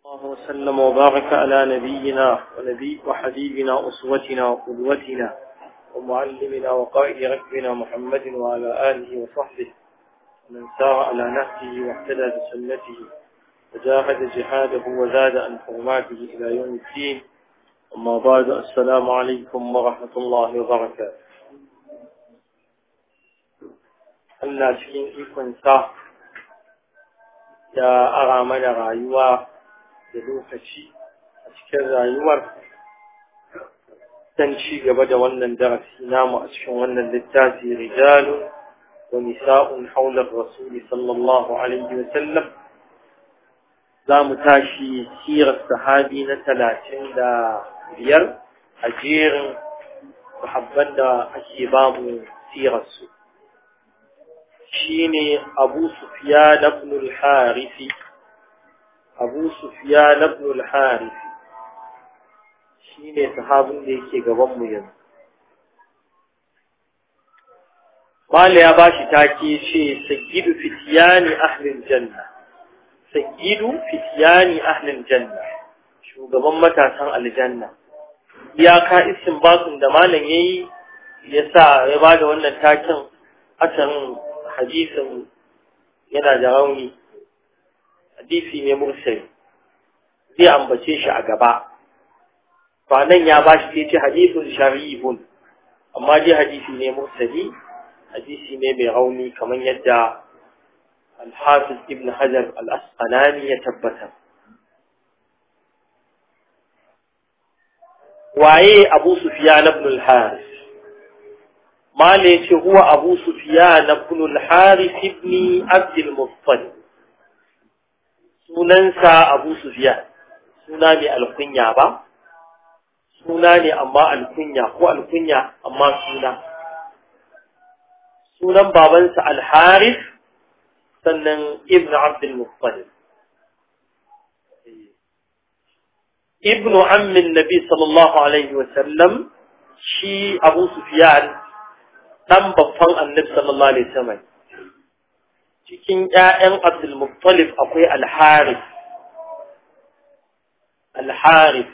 الله وسلم وبارك على نبينا ونبي وحبيبنا أسوتنا وقدوتنا ومعلمنا وقائد ركبنا محمد وعلى آله وصحبه ومن سار على نهجه واهتدى بسنته وجاهد جهاده وزاد عن حرماته إلى يوم الدين أما بعد السلام عليكم ورحمة الله وبركاته Allah cikin ikonsa ya ara mana rayuwa da lokaci a cikin rayuwar dan ci gaba da wannan darasi namu a cikin wannan littafi rijalun wa nisa'un haular rasuli sallallahu alaihi wa sallam za mu tashi sirar sahabi na talatin da biyar a jerin sahabban da ake ba mu sirarsu shine abu sufyan ibn al-harith abu sufyan ibn al-harith shine sahabin da yake gaban mu yanzu Mala ya bashi take ce sayyidu fityani ahlil janna sayyidu fityani ahlil janna shugaban matasan aljanna iyaka isin basun da malam yayi yasa ya bada wannan takin asarin hadisin yana da rauni hadisi ne mursali zai ambace shi a gaba ba nan ya ba shi ce hadisun sharifun amma dai hadisi ne mursali hadisi ne mai rauni kamar yadda alhafiz ibn hajar al-asqalani ya tabbata waye abu sufyan ibn al-haris ما ليش هو أبو سفيان بن الحارث بن عبد المطلب sunansa Abu Sufyan suna ne alkunya ba suna ne amma alkunya ko alkunya amma suna sunan babansa Al-Harith sannan Ibn Abd al-Muttalib Ibn ammin Nabi sallallahu alaihi wa sallam shi Abu Sufyan dan babban annabi sallallahu alaihi wasallam cikin ƴaƴan Abdul Muttalib akwai Al-Harith Al-Harith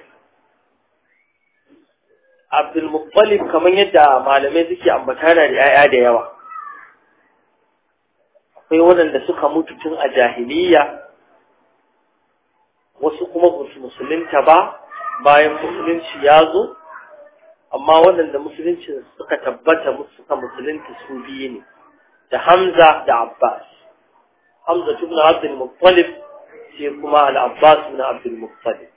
Abdul Muttalib kamar yadda malamai suke ambata da ƴaƴa da yawa akwai waɗanda suka mutu tun a jahiliya wasu kuma ba su musulunta ba bayan musulunci ya zo amma waɗanda musulunci suka tabbata suka musulunta su biyu ne da Hamza da Abbas Hamza ibn Abdul Muttalib sai kuma al-Abbas ibn Abdul Muttalib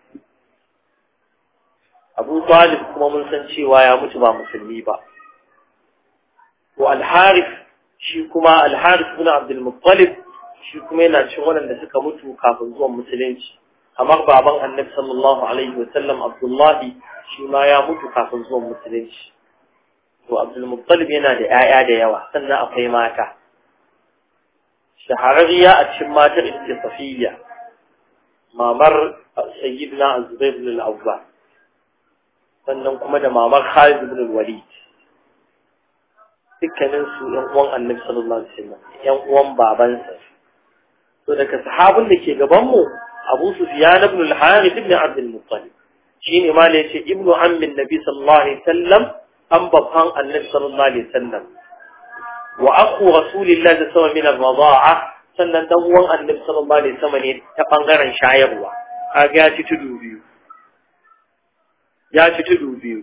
Abu Talib kuma mun san cewa ya mutu ba musulmi ba to al-Harith shi kuma al-Harith ibn Abdul Muttalib shi kuma yana cikin waɗanda suka mutu kafin zuwan musulunci kamar baban Annabi sallallahu alaihi wa sallam Abdullahi shi ma ya mutu kafin zuwan musulunci to abdulmuttalib yana da 'ya'ya da yawa sannan akwai mata shahararriya a cikin matar ita safiya mamar sayyidina azubair ibn al-awwa sannan kuma da mamar khalid ibn al-walid dukkanin su yan uwan annabi sallallahu alaihi wasallam yan uwan babansa to daga sahabin da ke gaban mu abu sufyan ibn al-harith ibn abd al-muttalib shine ma ne yace ibnu ammin nabi sallallahu alaihi wasallam an babban annabi sallallahu alaihi wasallam wa akhu rasulillahi sallallahu alaihi wasallam min ar sannan dan uwan annabi sallallahu alaihi wasallam ne ta bangaren shayarwa kaga ya ci tudu biyu ya ci tudu biyu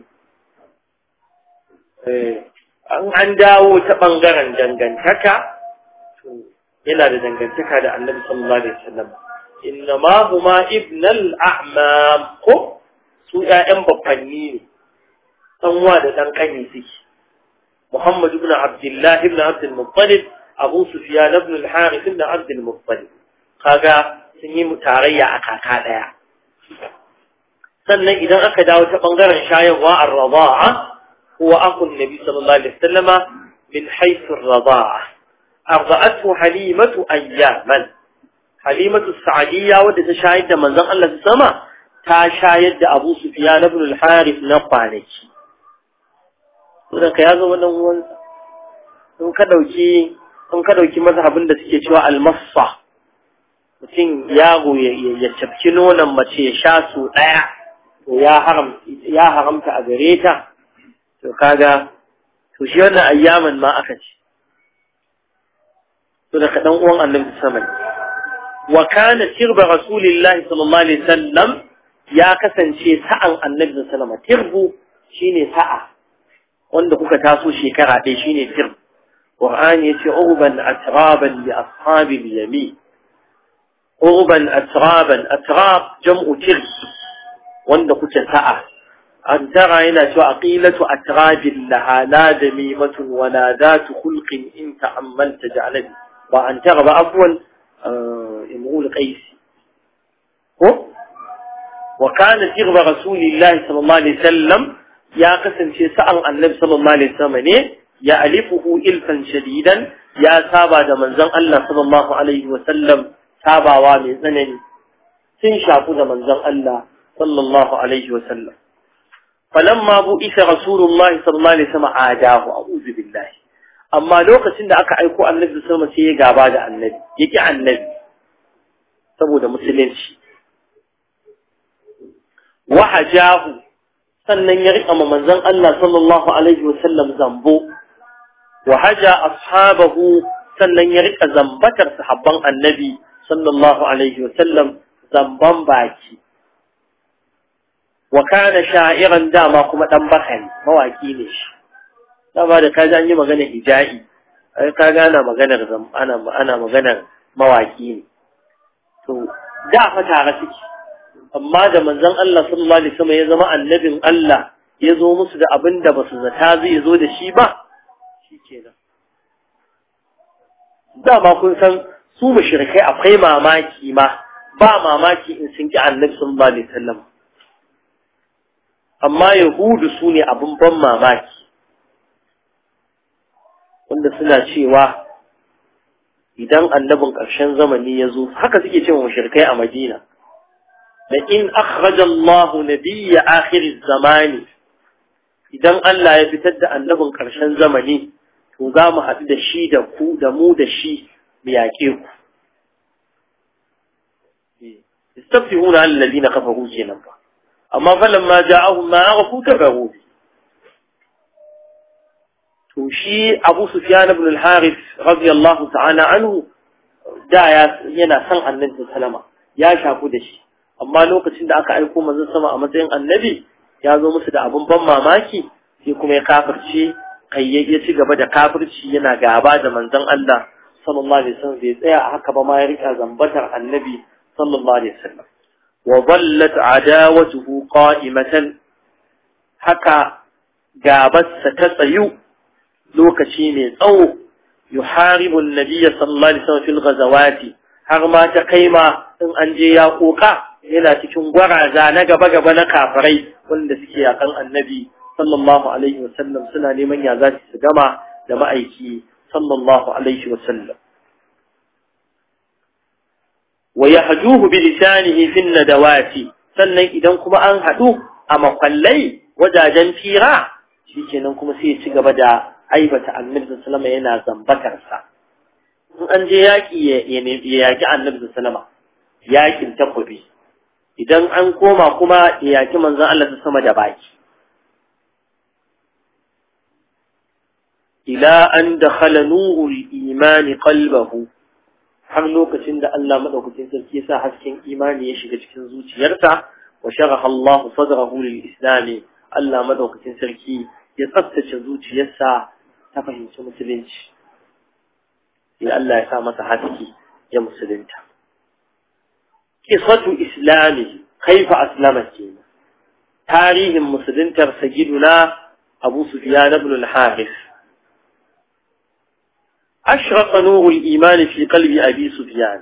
eh an an dawo ta bangaren dangantaka to yana da dangantaka da annabi sallallahu alaihi wasallam innama huma ibnal a'mam ko su ‘ya'yan babbanni ne, ɗanwa da ɗan ƙani suke. Muhammad ibn Abdullah ibn Abdul Muttalib, Abu Sufyan ibn al-Harith ibn Abdul Muttalib. Kaga sun yi tarayya a kaka ɗaya. Sannan idan aka dawo ta ɓangaren shayarwa a raba'a, huwa akun Nabi sallallahu alaihi wasallama min haythu raba'a. Arba'atu Halimatu ayyaman. Halimatu Sa'adiyya wadda ta shayar da manzon Allah sama ta shayar da Abu Sufyan ibn al-Harith na kwanaki. Saboda ka ya zama dan uwansa. In ka dauki in ka dauki mazhabin da suke cewa al-massa mutum yaro ya cafki nonon mace ya sha su ɗaya to ya haramta a gare ta to kaga to shi wannan ayyaman ma aka ce to daga ɗan uwan annabi sama ne wa kana tirba rasulillahi sallallahu alaihi wasallam ya kasance sa'an annabi sallallahu alaihi tirbu shine sa'a wanda kuka taso shekara ɗaya shine tirb qur'ani yace urban atraban li ashabil yamin urban atraban atrab jam'u tirb wanda kuke sa'a an tara yana cewa aqilatu atrabil laha la damimatun wa la datu khulqin in ta'ammalta ja'alabi ba an tara ba afwan imrul qais ko wa kana tirba rasulillahi sallallahu alaihi wasallam ya kasance sa'an annabi sallallahu alaihi wasallam ne ya alifuhu ilfan shadidan ya saba da manzon Allah sallallahu alaihi wasallam sabawa mai tsanani sun shafu da manzon Allah sallallahu alaihi wasallam falamma bu'isa rasulullahi sallallahu alaihi wasallam adahu a'udhu billahi amma lokacin da aka aiko annabi sallallahu alaihi wasallam sai ya gaba da annabi yaki annabi saboda musulunci wa hajahu sannan ya riƙa manzon Allah sallallahu alaihi wasallam zambo wa haja ashabahu sannan ya riƙa zambatar sahabban annabi sallallahu alaihi wasallam zamban baki wa kana sha'iran dama kuma dan bakari mawaki ne shi dama da kaji an yi magana hija'i ai ka gana maganar ana ana maganar mawaki ne to da fa tare suke amma da manzon Allah sallallahu alaihi wasallam ya zama annabin Allah ya zo musu da abin da basu zata zai zo da shi ba shikenan dama kun san su mushrikai akwai mamaki ma ba mamaki in sun ki annabi sallallahu alaihi wasallam amma yahudu su ne abin ban mamaki wanda suna cewa idan annabin ƙarshen zamani ya zo haka suke cewa mushrikai a Madina da in akhraja Allah nabiyya akhir zamani idan Allah ya fitar da annabin ƙarshen zamani to za mu haɗu da shi da ku da mu da shi mu yaƙe ku istafihuna alladhina kafaru kenan ba amma falamma ja'ahum ma aghafu kafaru to shi Abu Sufyan ibn al-Harith radiyallahu ta'ala anhu da yana son annabi sallama ya shafu da shi amma lokacin da aka aiko manzon sama a matsayin annabi ya zo musu da abun ban mamaki sai kuma ya kafirce kai ya ci gaba da kafirci yana gaba da manzon Allah sallallahu alaihi wasallam bai tsaya a haka ba ma ya rika zambatar annabi sallallahu alaihi wasallam wa dallat adawatuhu qa'imatan haka gabarsa ta tsayu lokaci mai tsawo yuharibu an-nabiy sallallahu alaihi wasallam fil ghazawati har ma ta kaima in an je ya koka yana cikin gwaraza na gaba-gaba na kafirai wanda suke yakan annabi sallallahu alaihi wasallam suna neman ya za su gama da ma'aiki sallallahu alaihi wasallam wa yahjuhu bi lisanihi fi nadawati sannan idan kuma an hadu a makwallai wajajen fira shikenan kuma sai ya ci gaba da aibata annabi sallallahu alaihi yana zambatar sa in an je yaki ya yaki annabi sallallahu alaihi yakin takobi idan an koma kuma ya yaki manzon Allah sama da baki ila an dakhala nurul imani qalbahu har lokacin da Allah madaukakin sarki ya sa hasken imani ya shiga cikin zuciyarsa wa sharaha Allah sadrahu lil islam Allah madaukakin sarki ya tsaftace zuciyarsa ta fahimci musulunci sai Allah ya sa masa haske ya musulunta qisatu islami kaifa aslama kenan tarihin musuluntar sayyiduna Abu Sufyan ibn al-Harith أشرق نور الإيمان في قلب أبي سفيان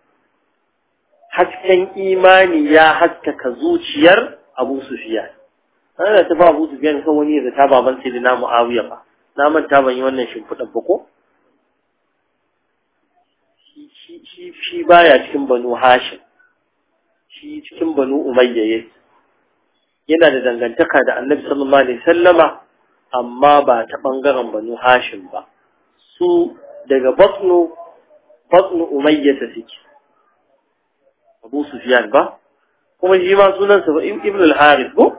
hasken imani ya haskaka zuciyar Abu Sufyan ana ta ba Abu Sufyan kan wani da ta baban sai da Muawiya ba na manta ban yi wannan shimfiɗan ba ko shi shi shi baya cikin Banu Hashim shi cikin Banu Umayya yake yana da dangantaka da Annabi sallallahu alaihi wasallama amma ba ta bangaren Banu Hashim ba su daga batnu batnu umayya ta suke Abu Sufyan ba kuma shi ma sunansa ba Ibn al-Harith ko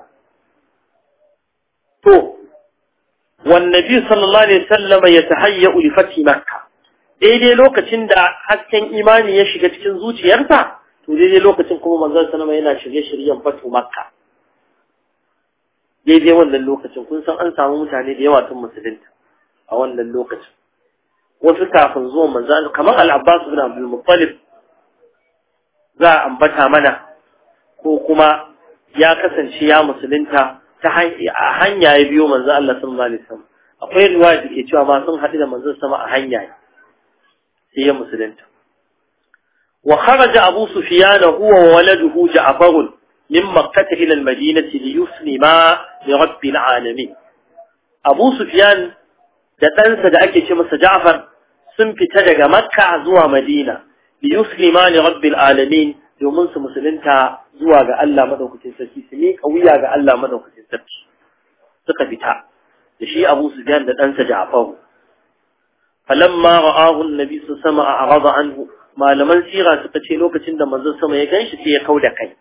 to wan nabi sallallahu alaihi wasallam yatahayya li fathi makkah daidai lokacin da hasken imani ya shiga cikin zuciyarsa to daidai lokacin kuma manzon sallama yana shirye-shiryen fatu makka daidai wannan lokacin kun san an samu mutane da yawa sun musulunta a wannan lokacin wasu kafin zuwa manzon kamar al-Abbas ibn Abdul Muttalib za a ambata mana ko kuma ya kasance ya musulunta ta hanya ya biyo manzon Allah sallallahu alaihi wasallam akwai riwaya da ke cewa ma sun haɗu da manzon sama a hanya sai ya musulunta wa kharaja abu sufyan huwa wa waladuhu ja'far min makkah ila al-madinati li yuslima li rabbil alamin abu sufyan da ɗansa da ake ce masa ja'far sun fita daga makka zuwa madina li yuslima li rabbil alamin domin su musulunta zuwa ga Allah madaukakin sarki su miƙa wuya ga Allah madaukakin sarki suka fita da shi Abu Sufyan da ɗansa Ja'far falamma ra'ahu an-nabi sama a arada anhu malaman sira suka ce lokacin da manzon sama ya ganshi sai ya kauda kai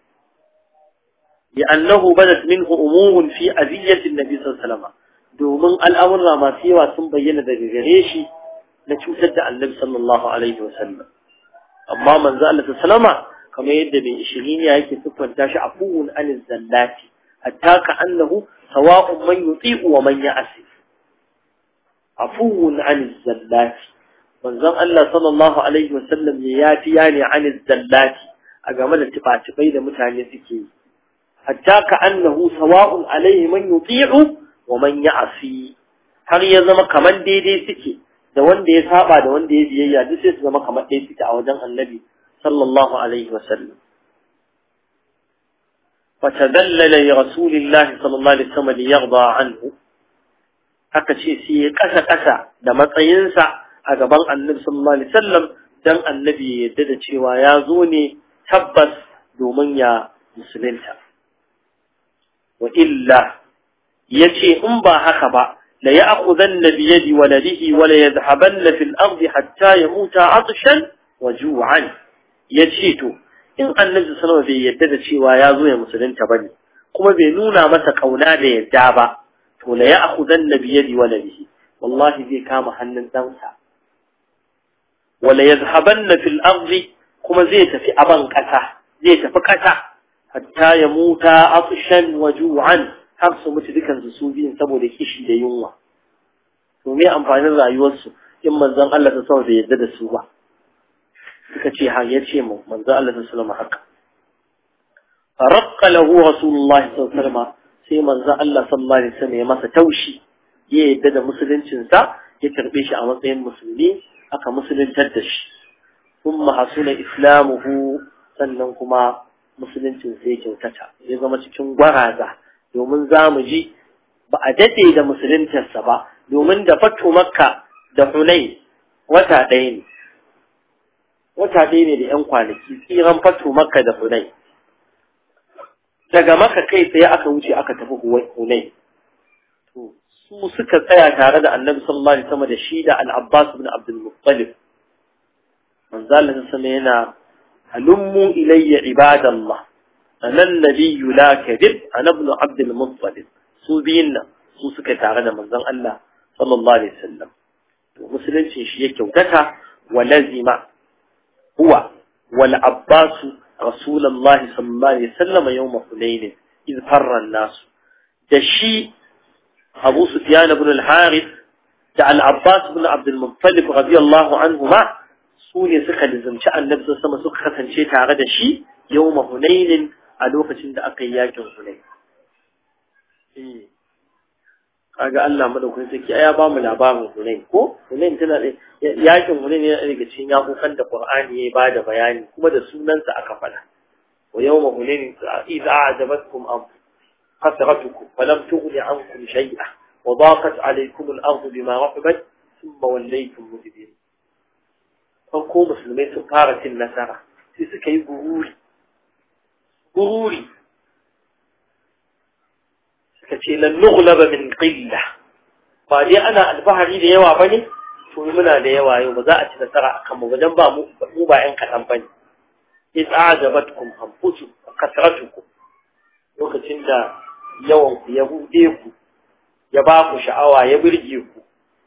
لأنه بدت منه أمور في أذية النبي صلى الله عليه وسلم domin al'amurra masu yawa sun bayyana daga gare shi na cutar da annabi sallallahu alaihi wasallam amma manzo Allah sallama kamar yadda mai ishirin ya yake siffanta shi afuwun anil zallati hatta ka annahu sawa'un man yuti'u wa man ya'si afuwun anil zallati manzon Allah sallallahu alaihi wasallam ya yafiya ne anil zallati a game da tifatifai da mutane suke yi hatta ka annahu sawa'un alaihi man yuti'u wa man ya'si har ya zama kaman daidai suke da wanda ya saba da wanda ya biyayya duk sai su zama kamar ɗaya suke a wajen annabi sallallahu alaihi wa sallam fatadallala li rasulillahi sallallahu alaihi wasallam li yarda anhu haka ce sai ya kasa kasa da matsayinsa a gaban annabi sallallahu alaihi wasallam dan annabi ya yarda da cewa ya zo ne tabbas domin ya musulunta wa illa yace in ba haka ba la ya'khudanna bi yadi waladihi wa la yadhhabanna fil ardi hatta yamuta atshan wa ju'an yace to in annabi sallallahu bai yadda da cewa ya zo ya musulunta bane kuma bai nuna masa kauna da yadda ba to la ya'khudanna bi yadi waladihi wallahi zai kama hannun dansa wa la yadhhabanna fil ardi kuma zai tafi aban kasa zai tafi kasa hatta yamuta atshan wa ju'an har su mutu dukansu su biyun saboda kishi da yunwa to me amfanin rayuwarsu in manzon Allah ta sama bai yarda da su ba suka ce ha ya ce mu manzon Allah ta sallama haka faraqqa lahu rasulullahi sallallahu alaihi wasallam sai manzon Allah sallallahu alaihi wasallam ya masa taushi ya yarda da musuluncin sa ya karbe shi a matsayin musulmi aka musuluntar da shi kuma hasuna islamuhu sannan kuma musuluncin sai ya kyautata ya zama cikin gwaraza domin za mu ji ba a daɗe da musuluntarsa ba domin da fatu makka da hunai wata ɗaya ne wata ɗaya ne da ‘yan kwanaki tsiran fatu makka da hunai daga maka kai tsaye aka wuce aka tafi hunai to su suka tsaya tare da annabi sallallahu alaihi wasallam da shi da al-abbas ibn abdul muttalib manzo Allah sama yana halummu ilayya ibadallah أنا النبي لا كذب أنا ابن عبد المطلب سوبين su suka tare da manzon Allah sallallahu alaihi wasallam to musulunci shi yake kyautata wa lazima huwa wal abbas rasulullah sallallahu alaihi wasallam yawm hunain iz farra an-nas da shi Abu Sufyan ibn al-Harith da al-Abbas ibn Abd al-Muttalib radiyallahu anhuma su ne suka lizumci annabi sallallahu alaihi suka kasance tare da shi yawm hunain a lokacin da aka yi yakin Hunayn. Eh. Kaga Allah madaukakin sarki ya ba mu labarin Hunayn ko Hunayn tana da yakin Hunayn ne daga cikin yakukan da Qur'ani ya ba da bayani kuma da sunansa aka fada. Wa yawma Hunayn idza a'jabatkum am kasratukum falam tughni ankum shay'a wa daqat alaykum al-ardu bima rahabat thumma wallaytum mudbirin. Farko musulmai sun fara cin nasara sai suka yi gururi gururi suka ce lan nughlaba min qilla ba dai ana alfahari da yawa bane to muna da yawa yau ba za a ci nasara akan mu wajen ba mu mu ba yan kadan bane iz a'jabatkum anfusukum kasratukum lokacin da yawan ku ya bude ku ya ba ku sha'awa ya birge ku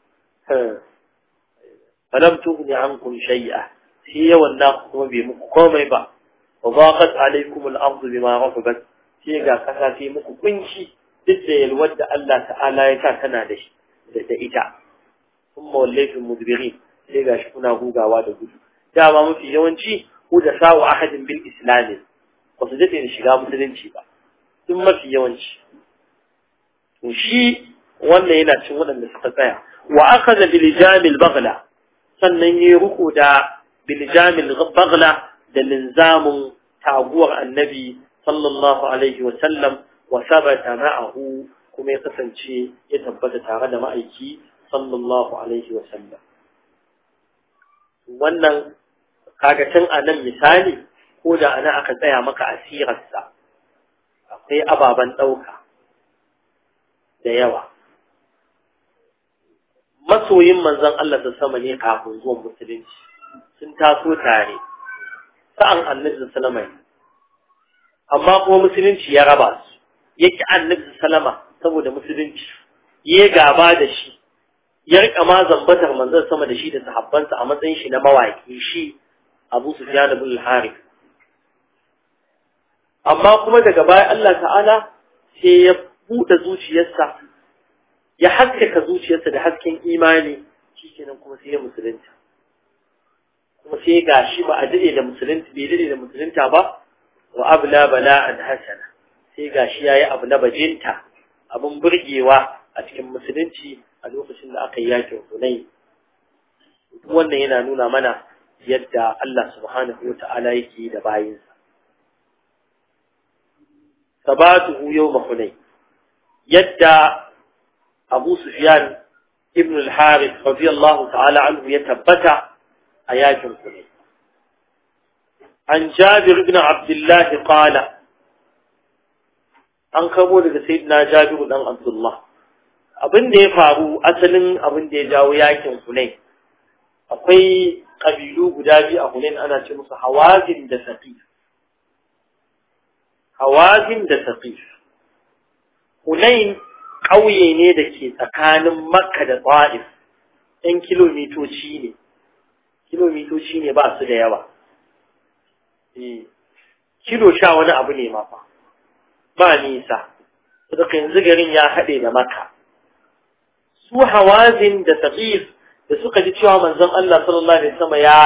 falam tughni ankum shay'a sai yawan na kuma bai muku komai ba wa baqat alaykum al-ardu bima rahabat sai ga kasa sai muku kunci duk da yalwar da Allah ta'ala ya sa tana da shi da ita kuma wallaytum mudbirin sai ga shi kuna gugawa da gudu dama mafi yawanci ku da sawu ahadin bil islam ba su daɗe da shiga musulunci ba sun mafi yawanci to shi wannan yana cin waɗanda suka tsaya wa akhadha bil jamil baghla sannan yayi ruku da bil jamil baghla da linzamun taguwar annabi sallallahu alaihi wa sallam wa sabata ma'ahu kuma ya kasance ya tabbata tare da ma'aiki sallallahu alaihi wa sallam wannan kaga tun a nan misali ko da ana aka tsaya maka asirarsa akwai ababen ɗauka da yawa masoyin manzon Allah da sama ne kafin zuwan musulunci sun taso tare sa'an annabi sallama amma kuma musulunci ya raba su yake annabi sallama saboda musulunci ya gaba da shi ya rika ma zambatar manzon sama da shi da sahabbansa a matsayin shi na mawaki shi Abu Sufyan ibn al-Harith amma kuma daga baya Allah ta'ala sai ya buɗe zuciyarsa ya haskaka zuciyarsa da hasken imani shikenan kuma sai ya musulunta kuma sai ga shi ba a dade da musulunta bai dade da musulunta ba wa abla bala'an hasana sai ga shi yayi abu na bajinta abun burgewa a cikin musulunci a lokacin da aka yi yakin Hunayn wannan yana nuna mana yadda Allah subhanahu wa ta'ala yake da bayinsa sabatuhu yawma Hunayn yadda Abu Sufyan ibn al-Harith radiyallahu ta'ala anhu ya tabbata a yakin Hunayn an Jabir ibn Abdullah qala an kamo daga sayyidina Jabir dan Abdullah abin da ya faru asalin abin da ya jawo yakin Hunayn akwai kabilu guda biyu a Hunayn ana ce musu Hawazin da Saqif Hawazin da Saqif Hunayn ƙauye ne da ke tsakanin Makka da Ta'if ɗan kilomitoci ne kilomitoci ne ba su da yawa eh kilo sha wani abu ne ma fa ba nisa saboda yanzu garin ya haɗe da Makka su Hawazin da Saqif da suka ji cewa manzon Allah sallallahu alaihi wasallam ya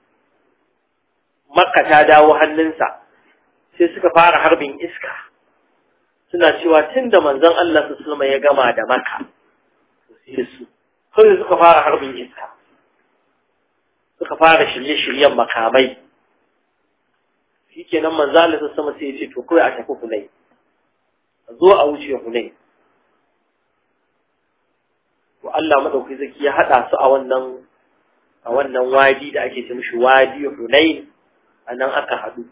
Makka ta dawo hannunsa sai suka fara harbin iska suna cewa tunda manzon Allah sallallahu alaihi wasallam ya gama da Makka sai su sai suka fara harbin iska suka fara shirye-shiryen makamai shikenan manzon Allah sallallahu alaihi wasallam sai ya ce to kai a tafi Hunay zo a wuce Hunay to Allah madauki zaki ya hada su a wannan a wannan wadi da ake ce mishi wadi Hunain anan aka hadu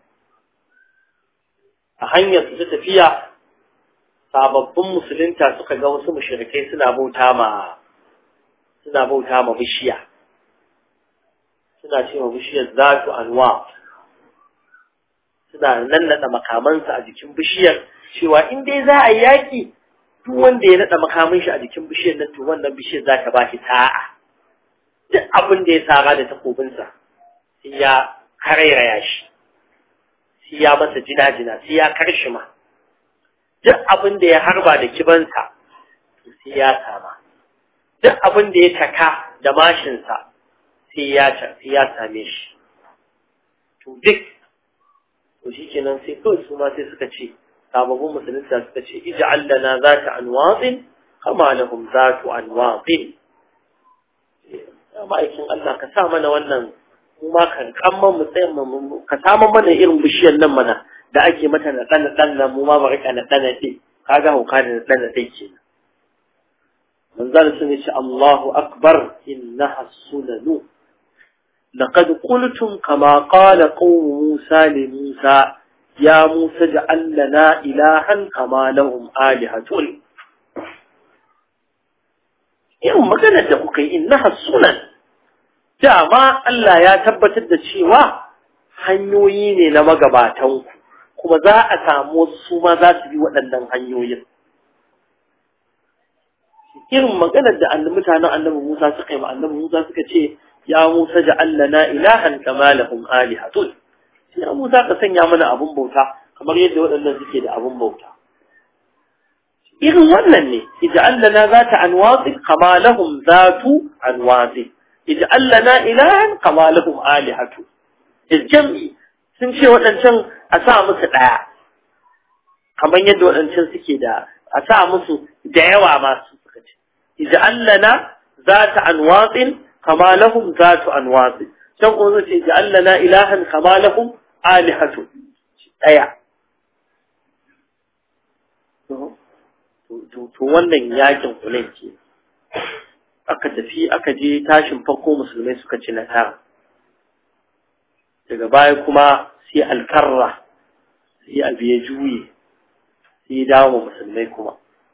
a hanyar su ta tafiya sababbin musulunta suka ga wasu mushrikai suna bauta ma suna bauta ma bishiya suna ce ma bishiyar zatu anwa suna nannada makamansu a jikin bishiyar cewa in dai za a yaki duk wanda ya naɗa makamin shi a jikin bishiyar nan to wannan bishiyar za ta ba shi sa'a duk abin da ya sara da takobinsa sai ya karairaya shi sai ya masa jina-jina sai ya karshima duk abin da ya harba da kibansa to sai ya sama duk abin da ya taka da mashinsa sai ya sai ya same shi to duk to shikenan sai kawai su ma sai suka ce sababbin musulunta suka ce ij'al lana zata anwaqin kama lahum zatu anwaqin ya ma'aikin Allah ka sa mana wannan mu ma kan kamman mu tsayin mu ka sa mana irin bishiyar nan mana da ake mata na dan dan nan mu ma ba rika na dan dai kaga hauka da dan dai kenan manzal sun ce Allahu akbar innaha sunanu لقد قلتم كما قال قوم موسى لموسى يا موسى اجعل لنا إلها كما لهم آلهة irin maganar da kuka yi innaha sunan dama Allah ya tabbatar da cewa hanyoyi ne na magabatanku kuma za a samu wasu su ma za su bi waɗannan hanyoyin irin maganar da annabi mutanen annabi Musa suka yi ma annabi Musa suka ce ya Musa ja'al lana ilahan kama lahum alihatun ya Musa ka sanya mana abun bauta kamar yadda waɗannan suke da abun bauta irin wannan ne ij'al lana zata anwasi kama lahum zatu anwasi ij'al lana ilahan kama lahum alihatu jam'i sun ce waɗancan a sa musu ɗaya kamar yadda waɗancan suke da a sa musu da yawa masu suka ce ij'al lana zata anwasin kama lahum zatu anwasin can kuma ce ij'al lana ilahan kama lahum alihatu ɗaya to wannan yakin kulen ke aka tafi aka je tashin farko musulmai suka ci nasara daga baya kuma sai alkarra sai abu ya juye sai ya dawo musulmai kuma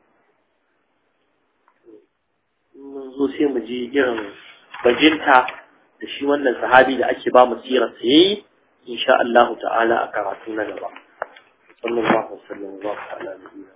mun zo sai mu ji irin bajinta da shi wannan sahabi da ake ba mu sirar sa yayi insha Allah ta'ala a karatu na gaba sallallahu alaihi wasallam wa ta'ala nabiyina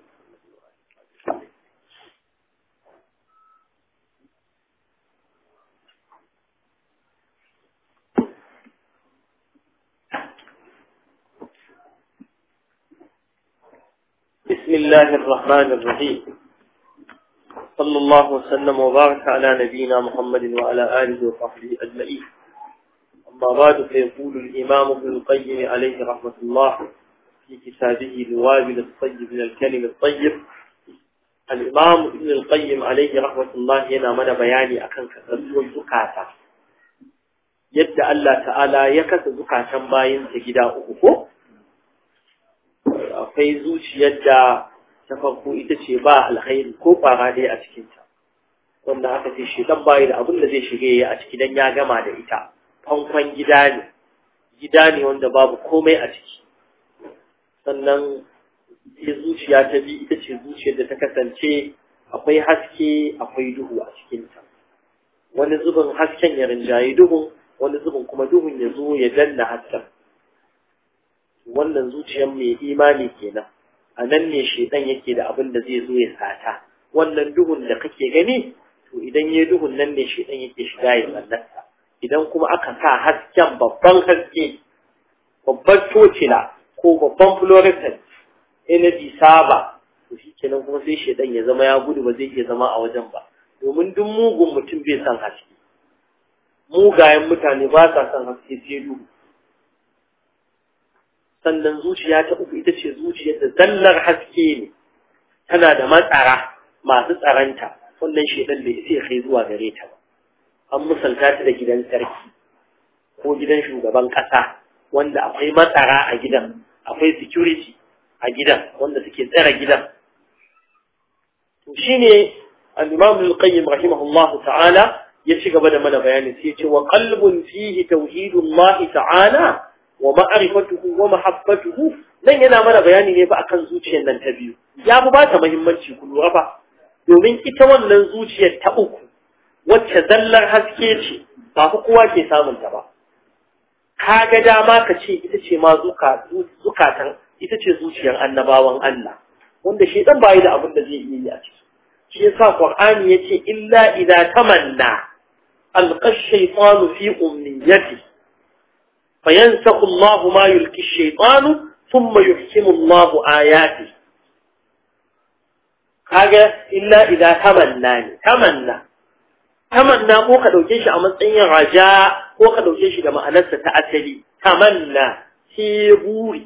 بسم الله الرحمن الرحيم صلى الله وسلم وبارك على نبينا محمد وعلى آله وصحبه أجمعين أما بعد فيقول الإمام ابن القيم عليه رحمة الله في كتابه الوابل الطيب من الكلم الطيب الإمام ابن القيم عليه رحمة الله هنا من بياني أكن كثير زكاة يد الله تعالى يكث زكاة باين سجدا أخوه akwai zuciyar da ta farko ita ce ba alkhairi ko fara dai a cikinta wanda aka ce shi dan bayi da abin da zai shige a ciki dan ya gama da ita fankon gida ne gida ne wanda babu komai a ciki sannan sai zuciya ta bi ita ce zuciyar da ta kasance akwai haske akwai duhu a cikinta wani zubin hasken ya rinjaye duhun wani zubin kuma duhun ya zo ya danna hasken wannan zuciyar mai imani kenan a nan ne shedan yake da abin da zai zo ya sata wannan duhun da kake gani to idan ya duhun nan ne shedan yake shiga ya mallaka idan kuma aka sa hasken babban haske babban tocila ko babban fluorescent energy saba to shi kenan kuma sai shedan ya zama ya gudu ba zai iya zama a wajen ba domin duk mugun mutum bai son haske mugayen mutane ba sa son haske sai duhu sannan zuciya ta uku ita ce zuciyar da zallar haske ne tana da matsara masu tsaranta wannan shedan da ya kai zuwa gare ta ba an misalta ta da gidan sarki ko gidan shugaban kasa wanda akwai matsara a gidan akwai security a gidan wanda suke tsare gidan to shine al-imam al-qayyim rahimahullahu ta'ala ya ci gaba da mana bayani sai ya ce wa qalbun fihi tauhidullahi ta'ala wa ma'arifatuhu wa mahabbatuhu nan yana mana bayani ne fa akan zuciyar nan ta biyu ya fi ba ta muhimmanci ku lura fa domin ita wannan zuciyar ta uku wacce zallar haske ce ba fa kowa ke samun ta ba ka ga dama ka ce ita ce ma zukatan ita ce zuciyar annabawan Allah wanda shi dan bayi da abin da zai iya yi a ciki shi yasa qur'ani yace illa idza tamanna alqa ash-shaytanu fi umniyatihi فينسخ الله ما يلقي الشيطان ثم يحكم الله آياته kaga illa idza tamanna ne tamanna tamanna ko ka dauke shi a matsayin raja ko ka dauke shi da ma'anarsa ta asali tamanna shi buri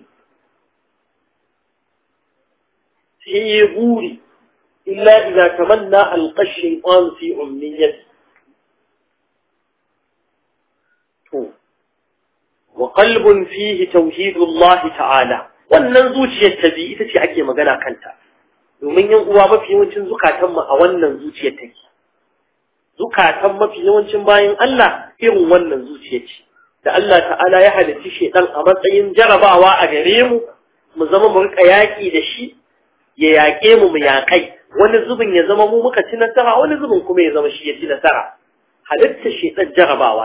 shi buri illa idza tamanna alqa shaytan fi umniyati to وقلب فيه توحيد الله ta'ala wannan zuciyar ta bi ita ce ake magana kanta domin yan uwa mafi yawancin zukatan mu a wannan zuciyar take zukatan mafi yawancin bayan Allah irin wannan zuciyar ce da Allah ta'ala ya halicci shedan a matsayin jarabawa a gare mu mu zama mu rika yaki da shi ya yaƙe mu mu yaƙai wani zubin ya zama mu muka ci nasara wani zubin kuma ya zama shi ya ci nasara halitta shedan jarabawa ce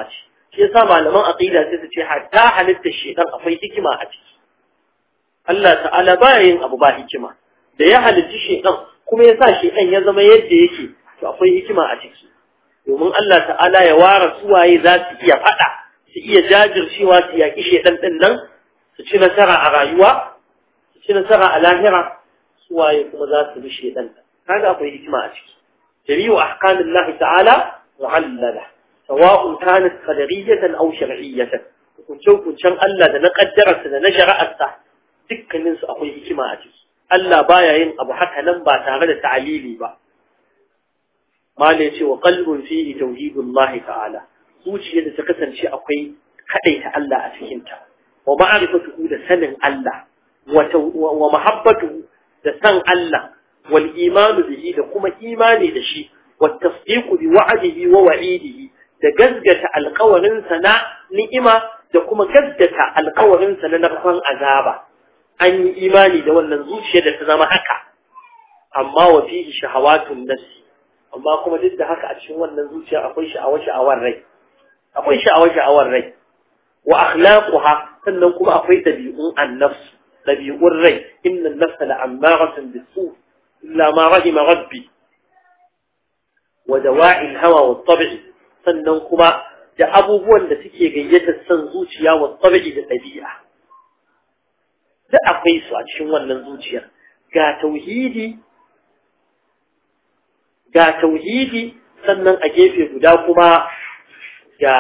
shi yasa malaman aqida sai su ce hatta halitta shedan akwai hikima a ciki Allah ta'ala baya yin abu ba hikima da ya halitta shedan kuma ya sa shedan ya zama yadda yake to akwai hikima a ciki domin Allah ta'ala ya ware suwaye za su iya fada su iya jajircewa su yaki shedan din nan su ci nasara a rayuwa su ci nasara a lahira suwaye kuma za su bi shedan kaga akwai hikima a ciki jami'u ahkamillahi ta'ala mu'allala سواء كانت قدرية أو شرعية كنتو كنتم ألا دنا قدرت دنا شرعت دكنين su akwai hikima a ciki Allah baya yin abu haka nan ba tare da ta'alili ba mala yace wa qalbun fihi tauhidullah ta'ala zuciyar da ta kasance akwai kadaita Allah a cikin ta wa ma'rifatuhu da sanin Allah wa mahabbatuhu da san Allah wal imanu bihi da kuma imani da shi wa tasdiqu bi wa'dihi wa wa'idihi da gazgata alkawarinsa na ni'ima da kuma gazgata alkawarinsa na narkon azaba an yi imani da wannan zuciya da ta zama haka amma wa fihi shahawatun nafsi amma kuma duk da haka a cikin wannan zuciya akwai sha'awar sha'awar rai akwai sha'awar sha'awar rai wa akhlaquha sannan kuma akwai dabi'un an-nafs dabi'un rai inna an-nafsa la'ammaratun bis-su illa ma rahima rabbi wa dawa'i al-hawa wat-tab'i sannan kuma da abubuwan da suke gayyatar son zuciya wa tsabi da ɗabi'a. Da akwai su a cikin wannan zuciyar. Ga tauhidi, ga tauhidi sannan a gefe guda kuma ga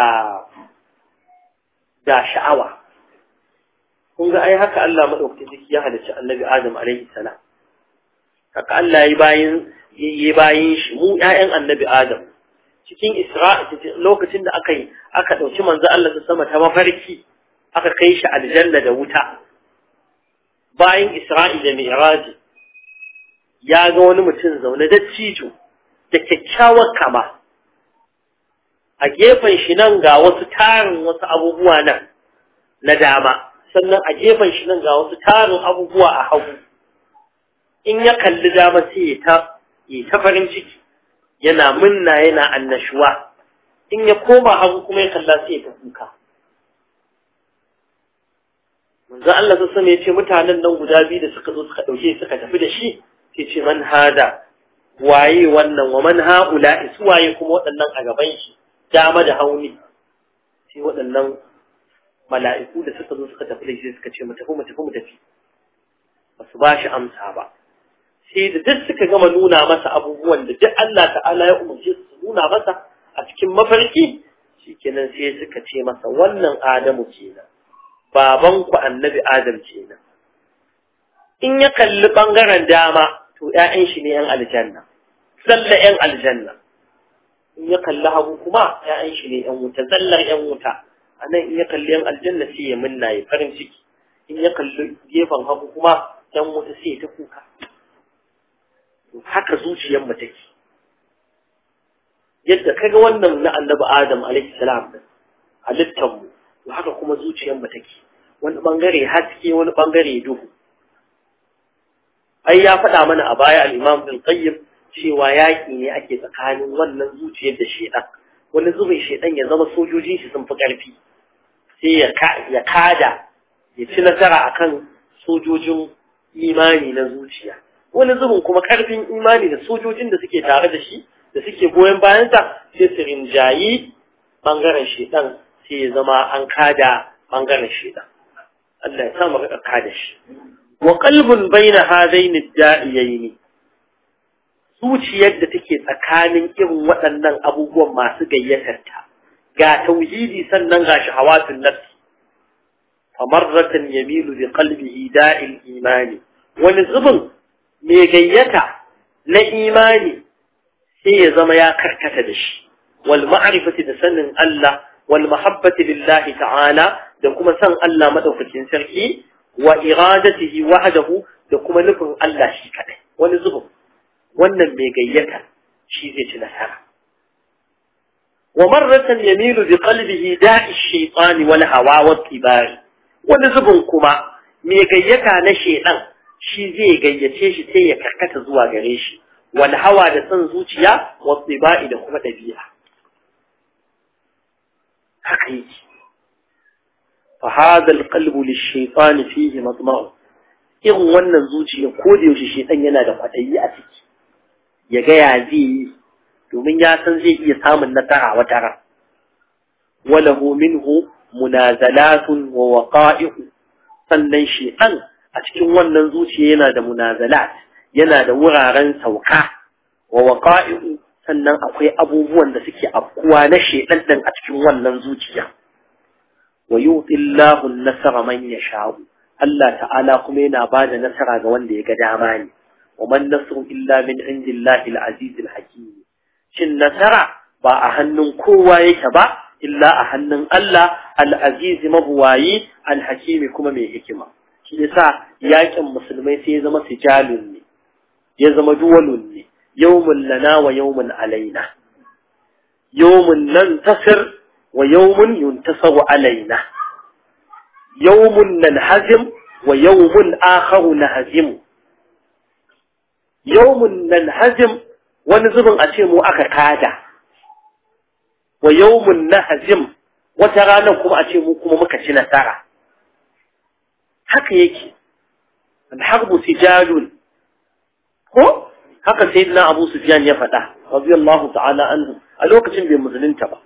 ga sha'awa. Kun ga ai haka Allah maɗauki jiki ya halicci annabi Adam alaihi salam. Haka Allah ya bayin yi bayin shi mu ‘ya'yan annabi Adam. cikin Isra'i lokacin da aka yi aka ɗauki manzo Allah ta sama ta mafarki aka kai shi aljanna da wuta bayan Isra'i da Mi'raji ya ga wani mutum zaune da cijo da kyakkyawar kama a gefen shi nan ga wasu tarin wasu abubuwa nan na dama sannan a gefen shi nan ga wasu tarin abubuwa a hagu in ya kalli dama sai ya ta ta farin ciki yana munna yana annashuwa in ya koma hagu kuma ya kalla sai ya ta kuka manzo Allah ta sani ya ce mutanen nan guda biyu da suka zo suka dauke suka tafi da shi sai ce man hada waye wannan wa man haula su waye kuma waɗannan a gaban shi dama da hauni sai waɗannan mala'iku da suka zo suka tafi da shi suka ce mu tafi mu tafi mu tafi ba su ba shi amsa ba sai da duk suka gama nuna masa abubuwan da duk Allah ta'ala ya umarce su nuna masa a cikin mafarki shikenan sai suka ce masa wannan Adamu kenan baban ku annabi Adam kenan in ya kalli bangaren dama to ƴaƴan shi ne ƴan aljanna salla ƴan aljanna in ya kalli hagu kuma ƴaƴan shi ne ƴan wuta zallar ƴan wuta anan in ya kalli ƴan aljanna sai ya minna ya farin ciki in ya kalli gefen hagu kuma ƴan wuta sai ya ta kuka haka zuciyar mu take yadda kaga wannan na annabi adam alaihi salam din halittar mu to haka kuma zuciyar mu take wani bangare haske wani bangare duhu ai ya faɗa mana a baya al-imam bin qayyim cewa yaƙi ne ake tsakanin wannan zuciyar da shedan wani zubin shedan ya zama sojojin shi sun fi ƙarfi sai ya kada ya ci nasara akan sojojin imani na zuciya wani zubin kuma karfin imani da sojojin da suke tare da shi da suke goyon bayansa sai su rinjayi bangaren shedan sai ya zama an kada bangaren shedan Allah ya samu rika kada shi wa qalbun baina hadain ad-da'iyayn zuciyar da take tsakanin irin waɗannan abubuwan masu gayyatar ta ga tauhidi sannan ga shahawatun nafsi famarratan yamilu bi qalbihi da'il imani wani zubin mai gayyata na imani sai ya zama ya karkata da shi wal ma'rifati da sanin Allah wal mahabbati lillahi ta'ala da kuma san Allah madaukakin sarki wa iradatihi wahdahu da kuma nufin Allah shi kadai wani zubin wannan mai gayyata shi zai ci nasara wa marratan yamilu bi qalbihi da'i shaytani wal hawa wat tibari wani zubin kuma mai gayyata na shedan shi zai gayyace shi sai ya karkata zuwa gare shi wal hawa da son zuciya wa tsibai da kuma dabi'a haka yake fa hadha alqalbu lish-shaytan fihi matma'u irin wannan zuciya ko da yaushe shedan yana da kwadayi a ciki ya ga ya zai yi domin ya san zai iya samun nasara wata ran walahu minhu munazalatun wa waqa'i'u sannan shedan a cikin wannan zuciya yana da munazalat yana da wuraren sauka wa waqa'i'u sannan akwai abubuwan da suke afkuwa na shedan din a cikin wannan zuciya wa yu'ti Allahu an-nasara man yasha'u Allah ta'ala kuma yana bada nasara ga wanda ya ga dama ne wa man nasru illa min indillahi al-aziz al-hakim shin nasara ba a hannun kowa yake ba illa a hannun Allah al-aziz mabuwayi al-hakimi kuma mai hikima shi yasa yakin musulmai sai ya zama sijalun ne ya zama duwalun ne yawmun lana wa yawmun alaina yawmun nan tasir wa yawmun yuntasaru alaina yawmun nanhazim wa yawmun akharu nahzimu yawmun nanhazim wani zubin a ce mu aka kada wa yawmun nahzim wata ranar kuma a ce mu kuma muka ci nasara haka yake alharbu sijalun ko haka sayyidina abu sufyan ya faɗa radiyallahu ta'ala anhu a lokacin bai musulunta ba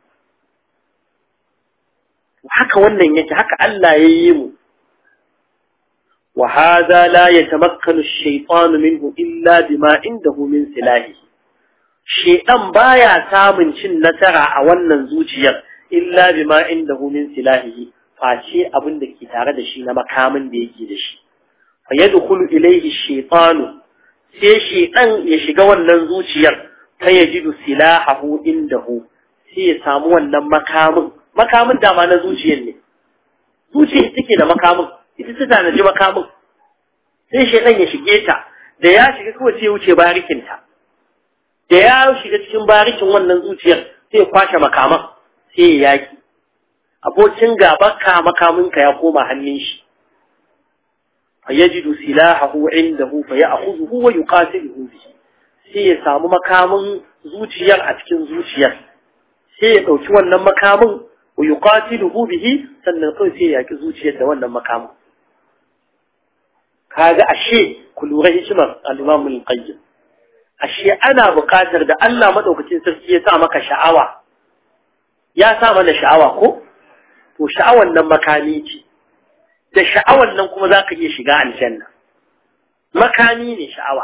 haka wannan yake haka Allah ya yi mu wa hadha la yatamakkanu ash-shaytanu minhu illa bima indahu min silahi shaytan baya samun cin nasara a wannan zuciyar illa bima indahu min silahi face abin da ke tare da shi na makamin da yake da shi fa yadkhulu ilayhi ash-shaytanu sai shaytan ya shiga wannan zuciyar fa yajidu silahahu indahu sai ya samu wannan makamin makamin dama na zuciyar ne zuciyar take da makamin ita ta tanaji makamin sai shaidan ya shige ta da ya shiga kawai sai ya wuce barikinta da ya shiga cikin barikin wannan zuciyar sai ya kwashe makaman sai ya yaki abokin gabanka makaminka ya koma hannun shi fa yajidu silahahu indahu fa ya'khudhuhu wa yuqatiluhu bihi sai ya samu makamin zuciyar a cikin zuciyar sai ya dauki wannan makamin wa yuqatiluhu bihi sannan kai sai ya yaki zuciyar da wannan makamin kaga ashe ku lura hikimar al-Imam al-Qayyim ashe ana buƙatar da Allah madaukakin sarki ya sa maka sha'awa ya sa mana sha'awa ko to sha'awan nan makami ce da sha'awan nan kuma zaka iya shiga aljanna makami ne sha'awa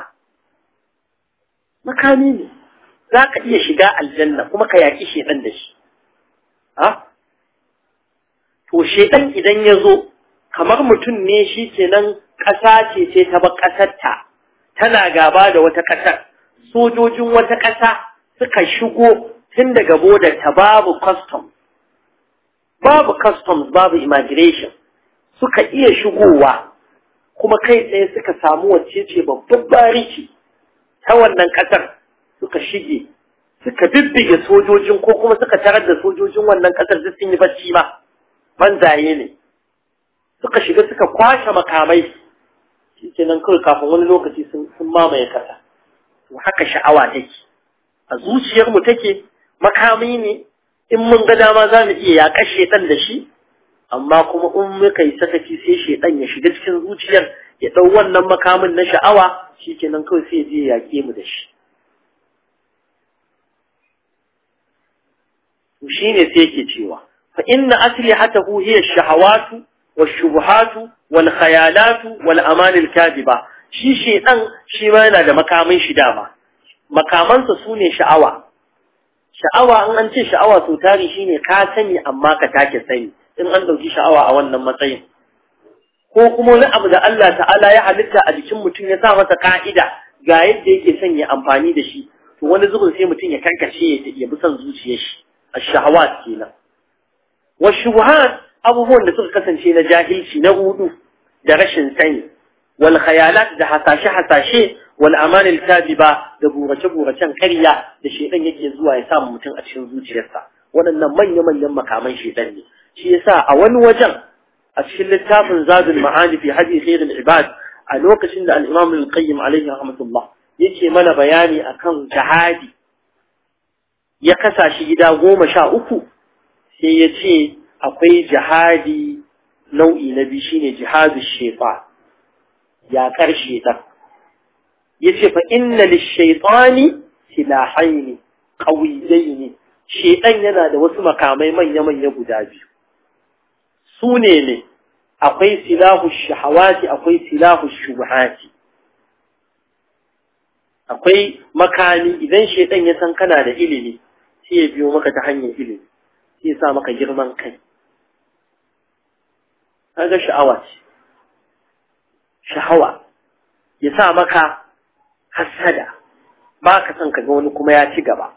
makami ne zaka iya shiga aljanna kuma ka yaki shedan da shi ha to shedan idan ya zo kamar mutum ne shi kenan ƙasa ce ce ta ba ƙasarta tana gaba da wata ƙasar sojojin wata ƙasa suka shigo tun daga bodar ta babu custom babu customs babu immigration suka iya shigowa kuma kai tsaye suka samu wacce ce babban bariki ta wannan ƙasar suka shige suka bibbige sojojin ko kuma suka tarar da sojojin wannan ƙasar duk sun yi bacci ma banzaye ne suka shiga suka kwashe makamai shi nan kawai kafin wani lokaci sun mamaye kasa to haka sha'awa take a zuciyarmu take makami ne in mun ga dama za mu iya yaƙa shedan da shi amma kuma in muka yi sakaci sai shedan ya shiga cikin zuciyar ya ɗau wannan makamin na sha'awa shi kenan kawai sai ya je ya yaƙe mu da shi to shine sai yake cewa fa inna aslihatahu hiya ash-shahawatu wash-shubuhatu wal-khayalatu wal-aman al-kadhiba shi shedan shi ma yana da makamin shi dama makamansa sune sha'awa sha'awa in an ce sha'awa so tari shine ka sani amma ka take sani in an dauki sha'awa a wannan matsayin ko kuma wani abu da Allah ta'ala ya halitta a jikin mutum ya sa masa ka'ida ga yadda yake son ya amfani da shi to wani zubin sai mutum ya karkace ya bi son zuciyar shi ash-shahawat kenan wa shubuhat abubuwan da suka kasance na jahilci na hudu da rashin sani wal khayalat da hasashe hasashe wal amal al kadiba da burace buracen ƙarya da shedan yake zuwa ya samu mutum a cikin zuciyarsa waɗannan manya manyan makaman shedan ne shi yasa a wani wajen a cikin littafin zadul ma'ani fi hadi khairul ibad a lokacin da al-imam al-qayyim alayhi rahmatullah yake mana bayani akan jihadi ya kasa shi gida goma sha uku sai ya ce akwai jihadi nau'i na biyu shine jihadu shefa ya karshe ta yace fa inna lish-shaytani silahaini qawiyaini shedan yana da wasu makamai manya manya guda biyu su ne ne akwai silahu shahawati akwai silahu shubuhati akwai makami idan shedan ya san kana da ilimi sai ya biyo maka ta hanyar ilimi sai ya sa maka girman kai kaga sha'awa ce shahawa ya sa maka hasada ba ka son ka ga wani kuma ya ci gaba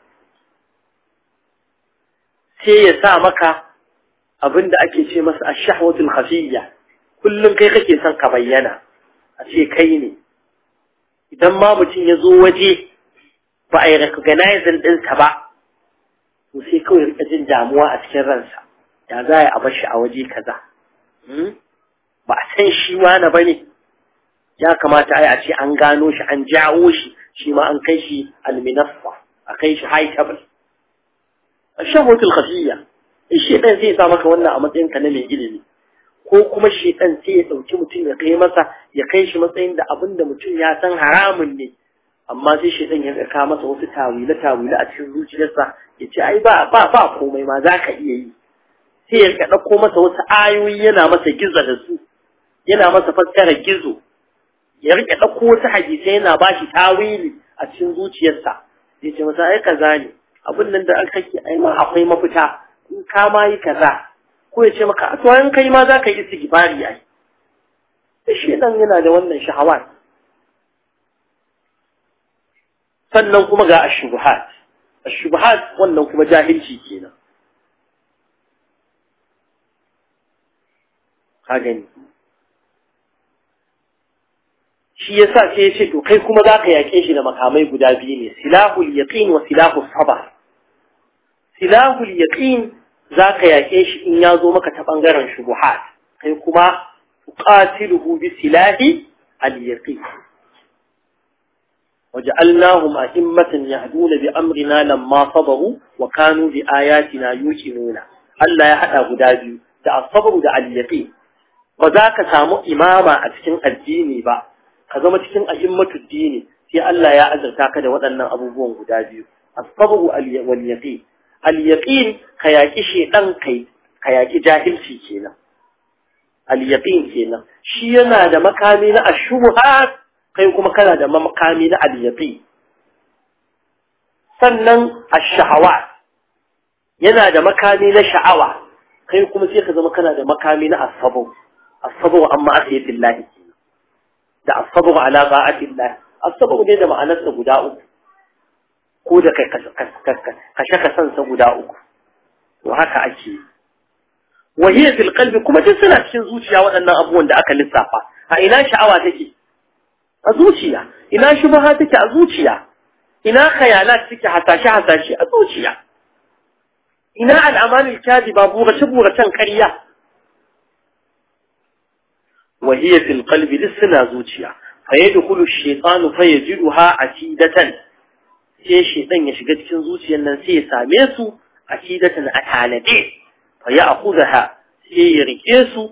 sai ya sa maka abin da ake ce masa a shahwatul khafiyya kullum kai kake son ka bayyana a ce kai ne idan ma mutum ya zo waje ba a yi recognizing ɗinsa ba to sai kawai rika jin damuwa a cikin ransa ya za a bar shi a waje kaza ba a san shi wani ba ne ya kamata ai a ce an gano shi an jawo shi shi ma an kai shi alminaffa a kai shi high table shahotul khafiyya shedan zai sa maka wannan a matsayin ka na mai ilimi ko kuma shedan sai ya dauki mutum ya kai masa ya kai shi matsayin da abin da mutum ya san haramun ne amma sai shedan ya ka masa wasu tawila tawila a cikin zuciyarsa ya ce ai ba ba ba komai ma za ka iya yi sai ya ɗauko masa wasu ayoyi yana masa gizo da su yana masa fassara gizo ya rike ɗauko wasu hadisai yana ba shi tawili a cikin zuciyarsa ya ce masa ai kaza ne abin nan da aka ke ai ma akwai mafita in ka ma yi kaza ko ya ce maka to in kai ma za ka yi istighfari ai shi dan yana da wannan shahawat sannan kuma ga ashubuhat ashubuhat wannan kuma jahilci kenan ka gani shi yasa sai ya ce to kai kuma za ka yaƙe shi da makamai guda biyu ne silahul yaqin wa silahul sabar silahul yaqin za ka yaƙe shi in ya zo maka ta ɓangaren shubuhat kai kuma tuqatiluhu bi silahi al yaqin وجعلناهم أئمة يهدون بأمرنا لما صبروا وكانوا بآياتنا يوقنون الله يحدى غدابي da الصبر da al-yaqin ba za ka samu imama a cikin addini ba ka zama cikin ahimmatu dini sai Allah ya azurta ka da waɗannan abubuwan guda biyu as-sabru wal yaqin al-yaqin ka yaki shedan kai ka yaki jahilci kenan al-yaqin kenan shi yana da makami na ashubhat kai kuma kana da makami na al-yaqin sannan ash-shahawat yana da makami na sha'awa kai kuma sai ka zama kana da makami na as-sabr as-sabr amma asiyatillah da as-sabr ala ta'atillah as-sabr ne da ma'anarsa guda uku ko da kai kashe kasansa guda uku to haka ake wa hiya fil qalbi kuma duk suna cikin zuciya waɗannan abubuwan da aka lissafa a ina sha'awa take a zuciya ina shubha take a zuciya ina khayalat take hasashe hasashe a zuciya ina al'amalul kadiba burace buracen ƙarya wa hiya fil qalbi lisna zuciya fa yadkhulu ash-shaytanu fa yajiduha atidatan sai shaytan ya shiga cikin zuciyar nan sai ya same su atidatan a talade fa ya'khudha sai ya rike su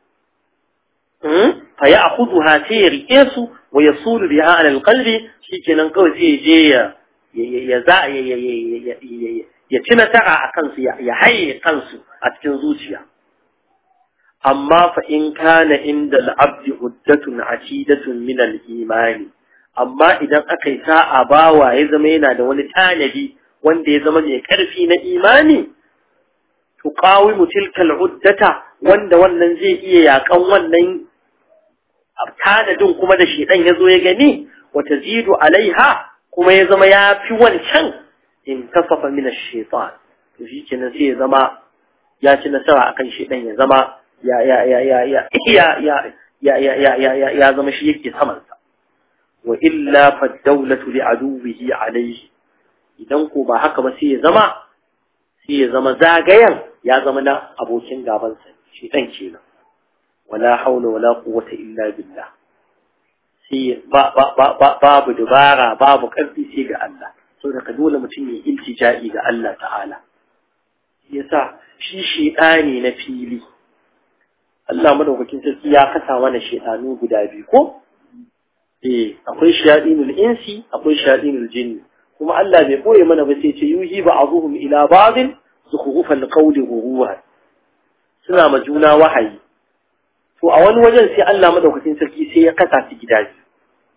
fa ya'khudha sai ya rike su wa yasulu biha ala al-qalbi shikenan kawai sai ya je ya ya za ya ci nasara a kansu ya haye kansu a cikin zuciya amma fa in kana inda al'abdi huddatun asidatun min al-imani amma idan aka yi sa'a bawa ya zama yana da wani tanadi wanda ya zama mai karfi na imani to qawimu tilka al-uddata wanda wannan zai iya yakan wannan tanadin kuma da shedan ya zo ya gani wa tazidu alaiha kuma ya zama ya fi wancan in kafafa min ash-shaytan to shi kenan sai ya zama ya ci nasara akan shedan ya zama ya ya ya ya ya ya ya ya ya ya ya ya ya zama shi yake saman sa wa illa fa dawlatu li aduwihi alayhi idan ko ba haka ba sai ya zama sai ya zama zagayen ya zama na abokin gaban sa shedan kenan wala haula wala quwwata illa billah sai babu dubara babu ƙarfi sai ga Allah so da ka dole mutum ya iltija'i ga Allah ta'ala yasa shi shedani na fili Allah madaukakin sarki ya kasa mana shedanu guda biyu ko eh akwai shayadinul insi akwai shayadinul jinni kuma Allah bai boye mana ba sai ce yuhi ba'dhum ila ba'd zukhrufal qawli ghuruwa suna ma juna wahayi to a wani wajen sai Allah madaukakin sarki sai ya kasa su gida biyu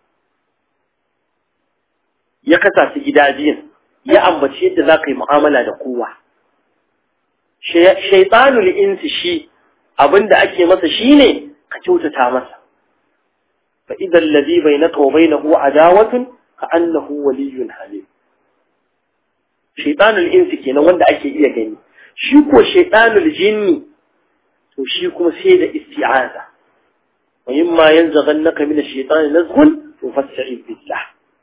ya kasa su gida biyun ya ambaci yadda za ka yi mu'amala da kowa shaitanul insi shi abinda ake masa shine ka kyautata masa fa idan ladhi bainaka wa bainahu adawatun ka annahu waliyyun halim shaitanul insi kenan wanda ake iya gani shi ko shaitanul jinni to shi kuma sai da isti'aza wa yimma yanzaghannaka min ash-shaytani nazghun to fasta'id billah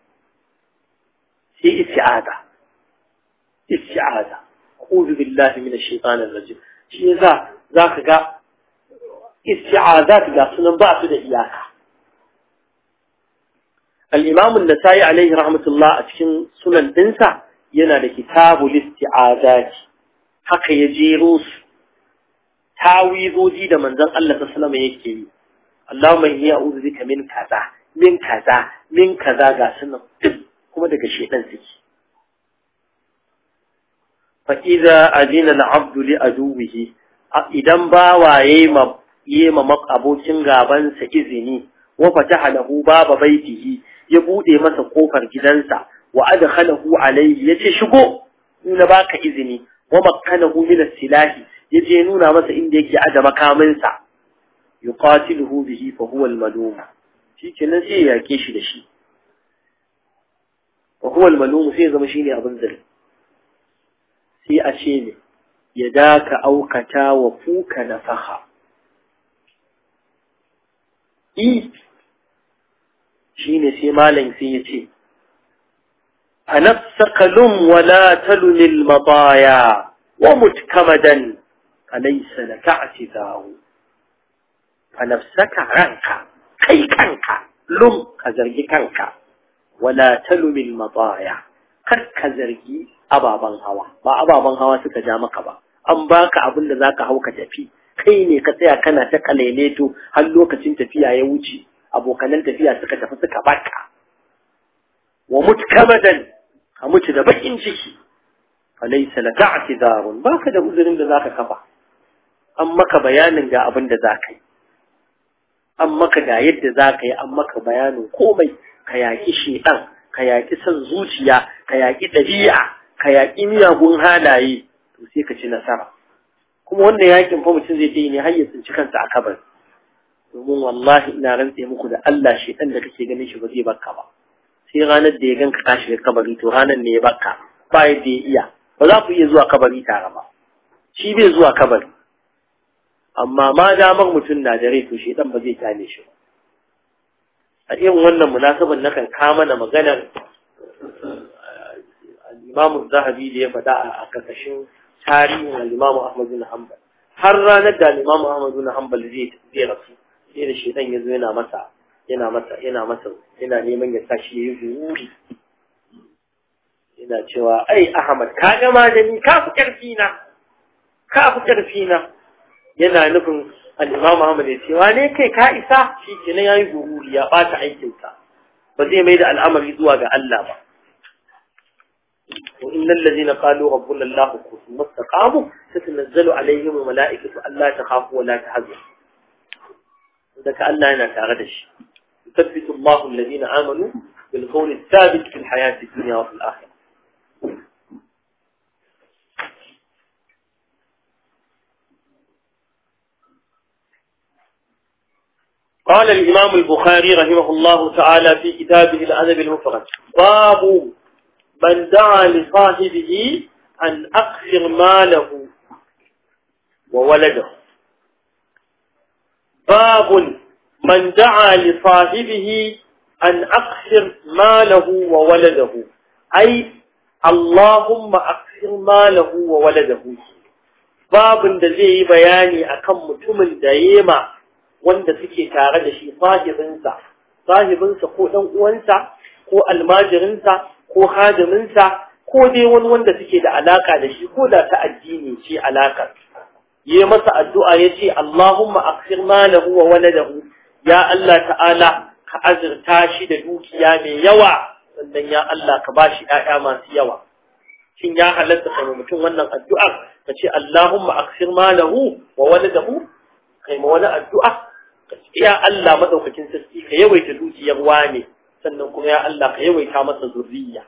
sai isti'aza isti'aza a'udhu billahi minash shaitanir rajim shi yasa zaka ga isti'azat ga sunan ba su da iyaka al-imam an-nasai alaihi rahmatullah a cikin sunan dinsa yana da kitabul isti'azat haka ya jero su tawizoji da manzon Allah sallallahu alaihi yake yi Allahumma inni a'udhu bika min kaza min kaza min kaza ga sunan kuma daga shedan suke fa idza adina al-'abdu li aduwihi idan bawa yema yema abokin gaban sa izini wa fataha lahu baba baitihi ya bude masa kofar gidansa wa adkhalahu alayhi yace shigo ina baka izini wa makkanahu min as-silahi yaje nuna masa inda yake aje makamin sa yuqatiluhu bihi fa huwa al-malum shikenan sai ya yake shi da shi wa huwa al-malum sai zama shine abin zari sai a ce ne ya daka aukata wa fuka nafaha i shine sai malam sai ya ce فنفسك لم ولا تلن المطايا ومت كمدا فليس لك اعتذار فنفسك عنك كي كنك لم كزرجي كنك ولا تلم المطايا kar ka zargi ababen hawa ba ababen hawa suka ja maka ba an baka abin da zaka hau ka tafi kai ne ka tsaya kana ta kalaileto har lokacin tafiya ya wuce abokanan tafiya suka tafi suka baka wa mutkamadan ka mutu da bakin ciki falaysa laka i'tizarun baka da uzurin da zaka kafa an maka bayanin ga abin da zaka yi an maka ga yadda zaka yi an maka bayanin komai ka yaki shedan ka yaki son zuciya ka yaki dabi'a ka yaki miyagun halaye to sai ka ci nasara kuma wannan yakin fa mutum zai yi ne har ya tsinci kansa a kabari domin wallahi ina rantse muku da Allah shedan da kake ganin shi ba zai baka ba sai ranar da ya ganka ka shiga kabari to ranar ne ya baka ba yadda ya iya ba za ku iya zuwa kabari tare ba shi bai zuwa kabari amma ma damar mutum na da rai to shi dan ba zai kyale shi a irin wannan munasabar na kan kama na maganar al-Imam Zahabi da ya faɗa a karkashin tarihin al-Imam Ahmad bin Hanbal har ranar da al-Imam Ahmad bin Hanbal zai zai rasu sai da shedan ya zo yana masa yana masa yana masa yana neman ya tashi yayi guri yana cewa ai Ahmad ka ga magani ka fi karfi na ka fi karfi na yana nufin al-Imam Ahmad ya ce wane kai ka isa shi kenan yayi gururi ya bata aikin sa ba zai mai da al'amari zuwa ga Allah ba وإن الذين قالوا ربنا الله ثم استقاموا تتنزل عليهم الملائكة ألا تخافوا ولا تحزنوا ذاك ألا أنا تعرضش يثبت الله الذين آمنوا بالقول الثابت في الحياة الدنيا وفي الآخرة قال الإمام البخاري رحمه الله تعالى في كتابه الأدب المفرد باب من دعا لصاحبه أن أكثر ماله وولده باب من دعا لصاحبه أن أكثر ماله وولده أي اللهم أكثر ماله وولده باب da zai yi bayani akan mutumin da yema wanda suke tare da shi sahibinsa sahibinsa ko ɗan uwansa ko almajirinsa ko hadiminsa ko dai wani wanda suke da alaka da shi ko da ta addini ce alakar yi masa addu'a ya ce Allahumma aksir malahu wa waladahu ya Allah ta'ala ka azurta shi da dukiya mai yawa sannan ya Allah ka bashi ‘ya'ya masu yawa shin ya halatta kai mutum wannan addu'ar ka ce Allahumma aksir malahu wa waladahu kai ma wani addu'a ka ce ya Allah madaukakin sarki ka yawaita dukiyar wane sannan kuma ya Allah ka yawaita masa zurriya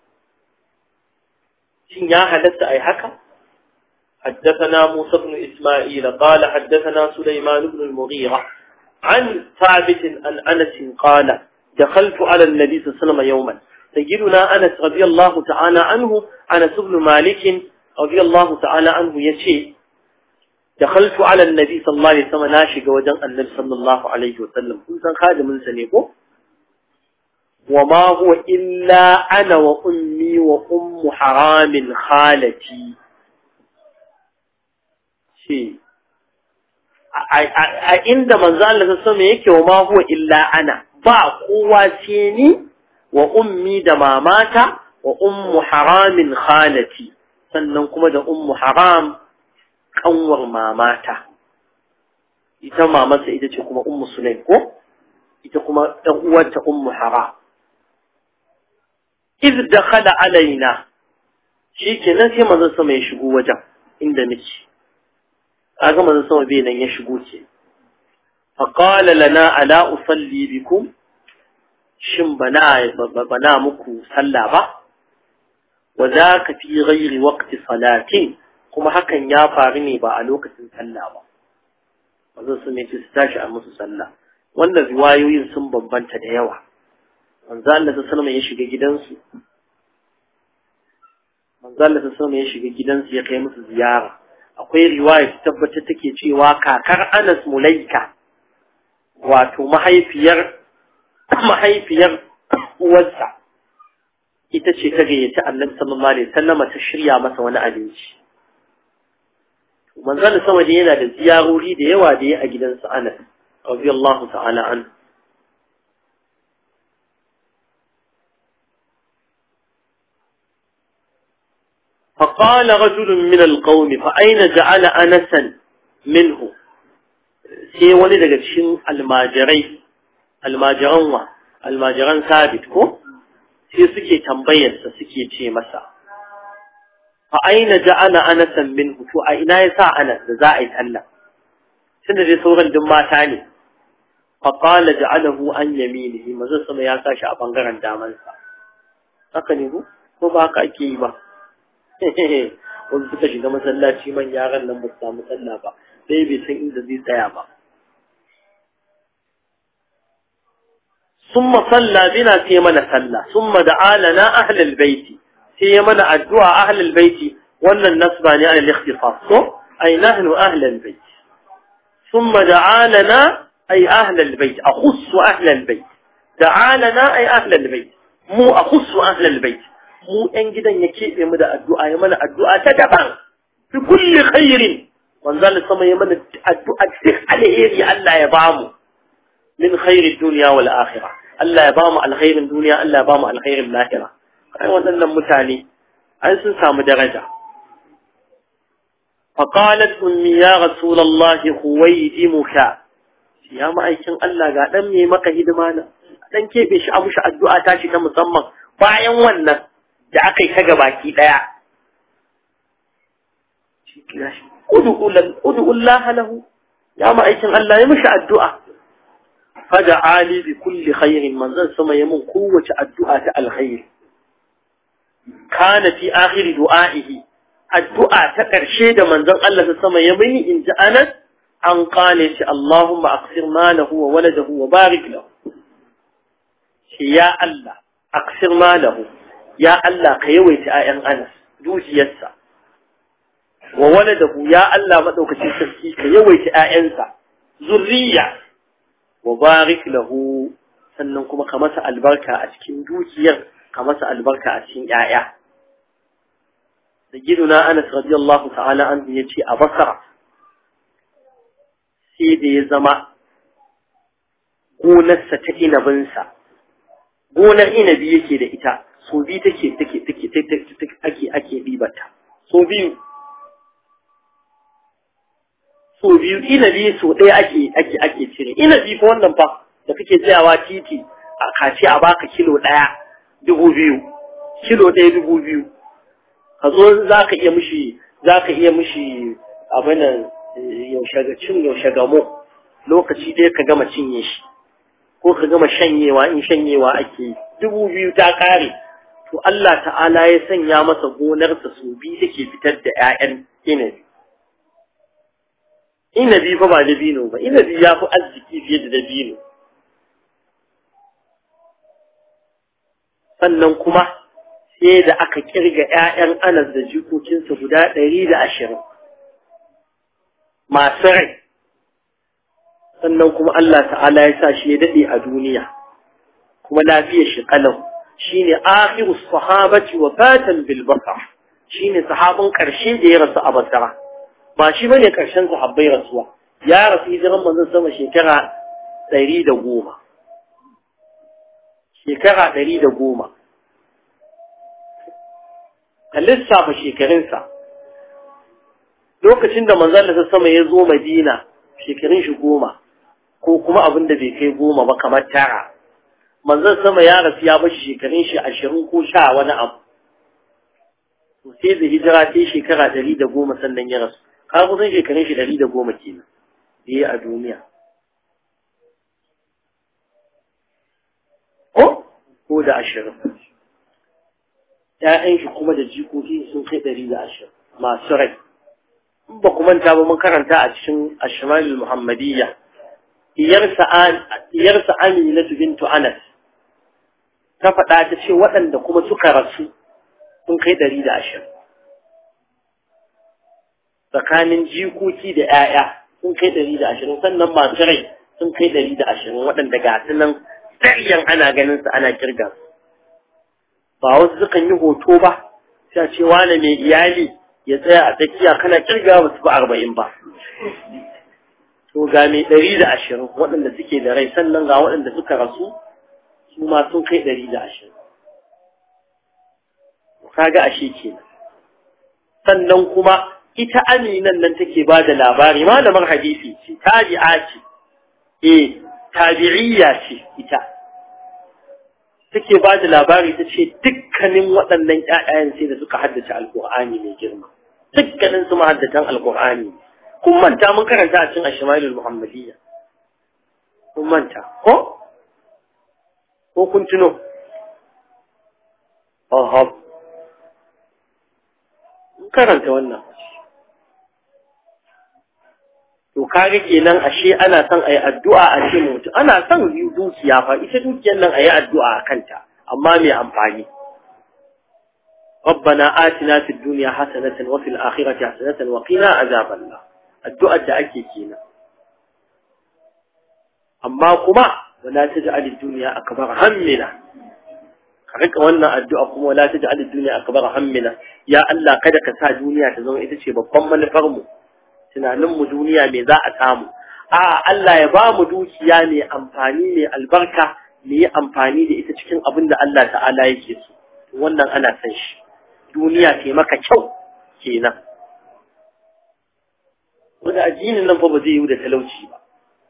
shin ya halatta ai haka حدثنا موسى بن إسماعيل قال حدثنا سليمان بن المغيرة عن ثابت عن أنس قال دخلت على النبي صلى الله عليه وسلم يوما سيدنا أنس رضي الله تعالى عنه أنس بن مالك رضي الله تعالى عنه يشي دخلت على النبي صلى الله عليه وسلم ناشق وجن النبي صلى الله عليه وسلم كنت خادم من سنيكو وما هو إلا أنا وأمي وأم حرام خالتي شيء a inda manzo Allah ta sama yake wa ma huwa illa ana ba kowa sai ni wa ummi da mamata wa ummu haramin khalati sannan kuma da ummu haram kanwar mamata ita mamarsa ita ce kuma ummu sulaim ko ita kuma ɗan uwarta ummu haram iz dakhala alaina shikenan sai manzo sama ya shigo wajen inda nake kaga manzo sama bai nan ya shigo ce fa qala lana ala usalli bikum shin bana bana muku sallah ba wa zaka fi ghairi waqti salatin kuma hakan ya faru ne ba a lokacin sallah ba manzo sun ce su tashi a musu sallah wannan riwayoyin sun bambanta da yawa manzo Allah sallallahu ya shiga gidansu manzo Allah sallallahu ya shiga gidansu ya kai musu ziyara akwai riwaya ta tabbatar take cewa kakar Anas Mulaika wato mahaifiyar mahaifiyar uwarsa ita ce ta gayyaci Annabi sallallahu alaihi wasallam ta shirya masa wani abinci manzon sama da yana da ziyarori da yawa da ya a gidansa Anas radiyallahu ta'ala an فقال رجل من القوم فأين جعل أنسا منه sai wani daga cikin almajirai almajiran wa almajiran sabit ko sai suke tambayarsa suke ce masa fa aina ja'ala anasan minhu to a ina yasa anas da za a yi sallah tunda dai sauran duk mata ne fa qala ja'alahu an yaminihi manzo sama ya sa shi a bangaren daman sa haka ne ko ko ba haka ake yi ba wanda suka shiga masallaci man yaran nan ba su samu sallah ba sai bai san inda zai tsaya ba ثم صلى بنا في من صلى ثم دعا لنا أهل البيت في من الدعاء أهل البيت وأن النصب عن الاختصاص أي نحن أهل البيت ثم دعا لنا أي أهل البيت أخص أهل البيت دعا لنا أي أهل البيت مو أخص أهل البيت مو أنجد أن يكيب يمدى الدعاء يمنى الدعاء تدبا بكل خير وانزال السماء يمنى الدعاء تسخ عليه ألا يبعمه من خير الدنيا والآخرة ألا يبام الخير الدنيا ألا يبام الخير الآخرة أي وأن متاني أي سنسام درجة فقالت أمي يا رسول الله خويدمك يا ما أيكن ألا قال أمي مك هدمانا dan kebe shi a mushi addu'a ta shi ta musamman bayan wannan da aka yi ta gabaki daya shi kira shi udu Allah lahu ya ma aikin Allah ya mushi addu'a فدعا لي بكل خير من ذا سما يمن قوة الدعاء الخير كان في آخر دعائه الدعاء تكرشي دا من ذا الله سما يمن إن جاءنا أن قال اللهم أقصر ماله وولده وبارك له يا الله أقصر ماله يا الله كيويت آيان أنس دوجي يسا وولده يا الله مدوك تسكي كيويت آيانسا ذرية wa barik lahu sannan kuma ka masa albarka a cikin dukiyar ka masa albarka a cikin ƴaƴa sayyiduna Anas radiyallahu ta'ala anhu yace a Basra sai da ya zama gonarsa ta inabinsa gonar inabi yake da ita so biyu take take take ake ake ɗibata so biyu so biyu inabi so ɗaya ake ake ake cire inabi fa wannan fa da kake tsayawa titi a kace a baka kilo ɗaya dubu biyu kilo ɗaya dubu biyu ka zo za ka iya mishi za ka iya mishi abin yaushe ga cin yaushe gamo lokaci ɗaya ka gama cinye shi ko ka gama shanyewa in shanyewa ake yi dubu biyu ta kare to Allah ta'ala ya sanya masa gonarsa su biyu take fitar da 'ya'yan inabi inabi fa ba dabino ba inabi ya fi arziki fiye da dabino sannan kuma sai da aka kirga 'ya'yan anas da jikokinsa guda ɗari da ashirin masu rai sannan kuma Allah ta'ala ya sa shi ya daɗe a duniya kuma lafiyar shi kalau shine akhiru sahabati wa fatan bil basar shine sahabin ƙarshe da ya rasu a basara ba shi bane ƙarshen sahabbai rasuwa ya rasu hijiran manzon sama shekara ɗari da goma shekara ɗari da goma ka lissafa shekarunsa lokacin da manzon da sama ya zo madina shekarun shi goma ko kuma abin da bai kai goma ba kamar tara manzon sama ya rasu ya bashi shekarun shi ashirin ko sha wani abu to sai da hijira sai shekara ɗari da goma sannan ya rasu ka kusan shekarun shi ɗari da goma kenan da ya a duniya ko ko da ashirin ‘ya'yan shi kuma da jikoki sun kai ɗari da ashirin masu rai in ba ku manta ba mun karanta a cikin ashimalul muhammadiyya iyarsa aminatu bintu anas ta faɗa ta ce waɗanda kuma suka rasu sun kai ɗari da ashirin tsakanin jikoki da ‘ya'ya sun kai ɗari da ashirin sannan masu rai sun kai ɗari da ashirin waɗanda ga su nan tsariyan ana ganin su ana kirga su ba wasu sukan yi hoto ba sai ce wane mai iyali ya tsaya a tsakiya kana kirga ba su ba arba'in ba to ga mai ɗari da ashirin waɗanda suke da rai sannan ga waɗanda suka rasu su ma sun kai ɗari da ashirin kaga ashe kenan sannan kuma ita aminan nan take ba da labari malamar hadisi ce tabi'a ce eh tabi'iyya ce ita take ba da labari ta ce dukkanin waɗannan ƴaƴayen sai da suka haddace alƙur'ani mai girma dukkanin su mahaddatan alƙur'ani kun manta mun karanta a cikin ashmalul muhammadiyya kun manta ko ko kun tuno oh karanta wannan to kaga kenan ashe ana son ayi addu'a a ce mutu ana son dukiya fa ita dukiyar nan ayi addu'a a kanta amma mai amfani ربنا آتنا في الدنيا حسنة وفي الآخرة حسنة وقنا عذاب الله الدعاء da ake kenan amma kuma wala taj'al ad-dunya akbar hammina ka rika wannan addu'a kuma wala taj'al ad-dunya akbar hammina ya Allah kada ka sa duniya ta zama ita ce babban manufar mu tunanin mu duniya me za a samu a Allah ya ba mu dukiya mai amfani mai albarka mu yi amfani da ita cikin abin da Allah ta'ala yake so wannan ana san shi duniya ce maka kyau kenan wanda addinin nan fa ba zai yi da talauci ba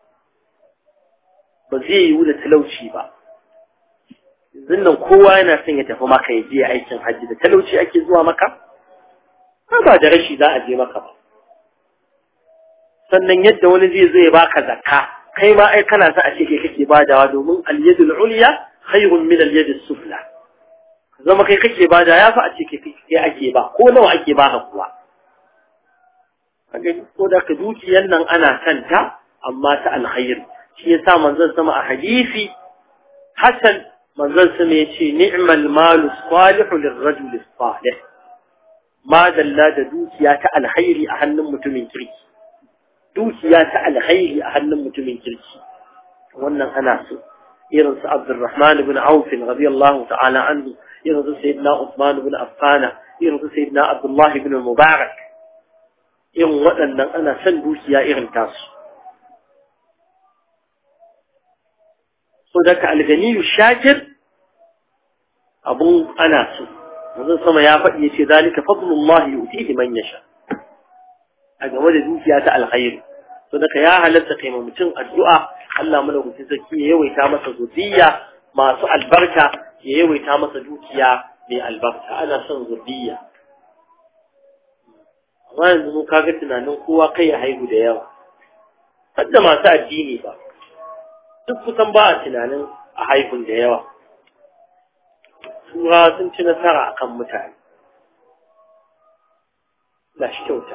ba zai yi da talauci ba yanzu nan kowa yana son ya tafi maka ya je aikin hajji da talauci ake zuwa maka ba da rashi za a je maka ba sannan yadda wani zai zo ya baka zakka kai ma ai kana sa a ce kai kake badawa domin al-yadul ulya khayrun min al-yadis sufla zama kai kake bada ya fa a ce kai kai ake ba ko nawa ake baka kuwa kaga ko da ka dukiyar nan ana santa amma ta alkhairi shi yasa manzon sama a hadisi hasan manzon sama yace ni'mal malu salihu lirrajul salih ma dalla da dukiya ta alkhairi a hannun mutumin kirki dukiya ta alkhairi a hannun mutumin kirki wannan ana so irin su Abdurrahman ibn Auf radiyallahu ta'ala anhu irin su Sayyidina Uthman ibn Affan irin su Sayyidina Abdullah ibn Mubarak irin waɗannan ana son dukiya irin tasu so daga alganiyu shakir abun ana so manzon sama ya faɗi yace zalika fadlullahi yu'tihi man yasha a game da dukiya ta alkhairi to daga ya halatta kai ma mutum addu'a Allah madaukakin sarki ya yawaita masa zuriya masu albarka ya yawaita masa dukiya mai albarka ana son zuriya amma yanzu mun kaga tunanin kowa kai ya haihu da yawa hadda masu addini ba duk kusan ba a tunanin a haihun da yawa tura sun ci nasara akan mutane na shi kyauta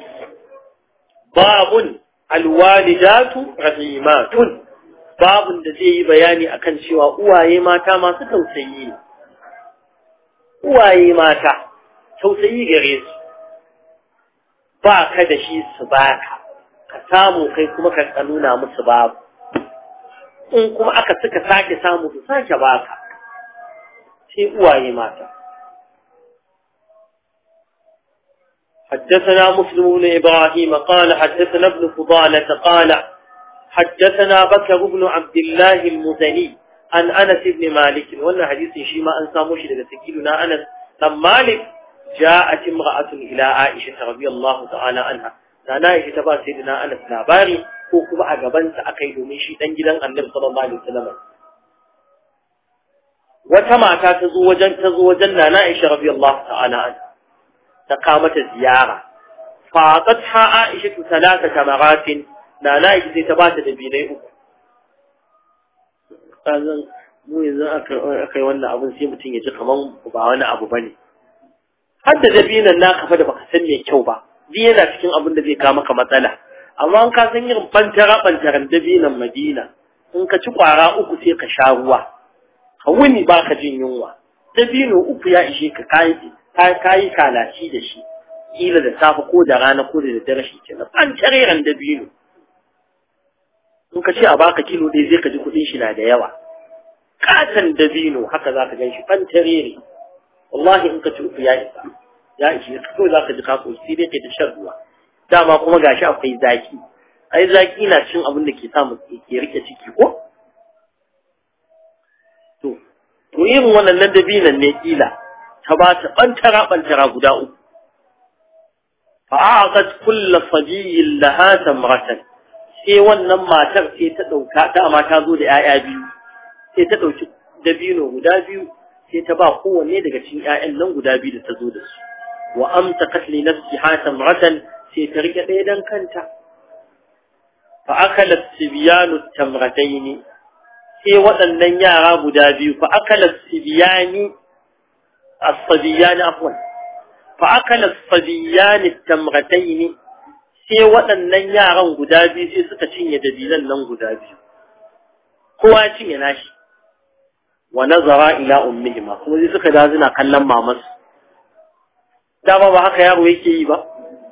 babun alwalidatu rahimatun babun da zai yi bayani akan cewa uwaye mata masu tausayi ne uwaye mata tausayi gare su ba ka da shi su baka ka samu kai kuma ka nuna musu babu in kuma aka suka sake samu su sake baka sai uwaye mata حدثنا مسلم بن إبراهيم قال حدثنا ابن فضالة قال حدثنا بكر بن عبد الله المزني عن أنس بن مالك وأن حديث شيما أن ساموش لسكيلنا أنس لما مالك جاءت امرأة إلى عائشة رضي الله تعالى عنها أنا عائشة تبا سيدنا أنس لاباري وكما أقبنت أكيد من شيء تنجلا النبي صلى الله عليه وسلم وكما تزوجا تزوجا أنا عائشة رضي الله تعالى عنها تقامت الزيارة فأعطتها عائشة ثلاث كمرات لا لا يجزي تبات دبيني أكو mu yanzu aka yi wannan abin sai mutum ya ji kaman ba wani abu bane har da dabinan naka fa da baka san me kyau ba duk yana cikin abin da zai kawo maka matsala amma an ka san irin bantara bantaran dabinan Madina in ka ci kwara uku sai ka sha ruwa ka wuni ba ka jin yunwa dabino uku ya ishe ka kayi kayi kalaci da shi kila da safe ko da rana ko da daddare shi kenan bantareran dabino in ka ce a baka kilo ɗaya zai ka ji kuɗin shi na da yawa katon dabino haka za ka gan shi bantarere wallahi in ka ci uku ya isa ya ishe ka kawai za ka ji kako sai dai kai ta shan ruwa dama kuma gashi akwai zaki ai zaki na cin abin da ke samu ke rike ciki ko to to irin wannan dabinan ne kila ta ba ta bantara bantara guda uku fa'aqat kullu sabiyyin laha tamratan sai wannan matar sai ta dauka dama ta zo da 'ya'ya biyu sai ta dauki dabino guda biyu sai ta ba kowanne daga cikin 'ya'yan nan guda biyu da ta zo da su wa amtakat li nafsiha tamratan sai ta rike ɗaya dan kanta fa akalat sibyanu tamrataini sai waɗannan yara guda biyu fa akalat sibyani as-sabiyani afwan fa akalat sabiyani tamrataini sai waɗannan yaran guda biyu sai suka cinye dabilan nan guda biyu kowa ya cinye nashi wa nazara ila ummihima kuma sai suka da suna kallon mamansu dama ba haka yaro yake yi ba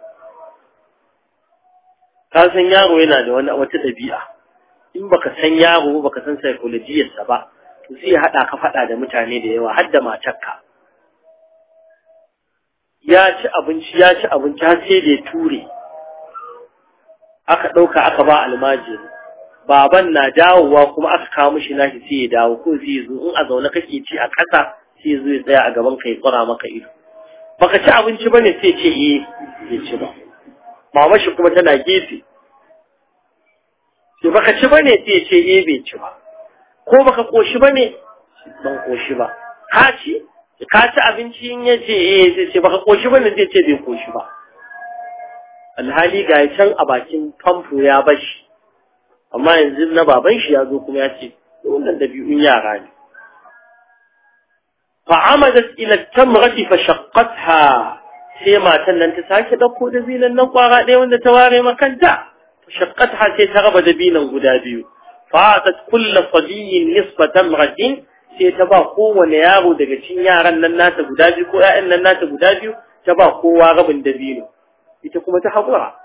ka san yaro yana da wani wata dabi'a in baka san yaro baka san psychologiyarsa ba to sai ya hada ka fada da mutane da yawa har da matarka ya ci abinci ya ci abinci har sai da ya ture aka ɗauka aka ba almajiri baban na dawowa kuma aka kawo mishi nashi sai ya dawo ko sai zo in a zaune kake ci a ƙasa sai ya zo ya tsaya a gaban ka ya tsara maka ido baka ci abinci bane sai ce eh bai ci ba mama shi kuma tana gefe sai baka ci bane sai ce eh bai ci ba ko baka koshi bane ban koshi ba ka ci ka ci abinci in ya ce eh sai ce baka koshi bane zai ce bai koshi ba alhali ga can a bakin famfo ya bashi amma yanzu na baban shi ya zo kuma ya ce wannan dabi'un yara ne fa'amadat ila tamrati fa shaqqatha sai matan nan ta sake dauko dabinan nan kwara ɗaya wanda ta ware makanta fa shaqqatha sai ta raba dabinan guda biyu fa'atat kullu sadiyin nisfa tamratin sai ta ba kowane yaro daga cikin yaran nan nata guda biyu ko ƴaƴan nan nata guda biyu ta ba kowa rabin dabino ita kuma ta haƙura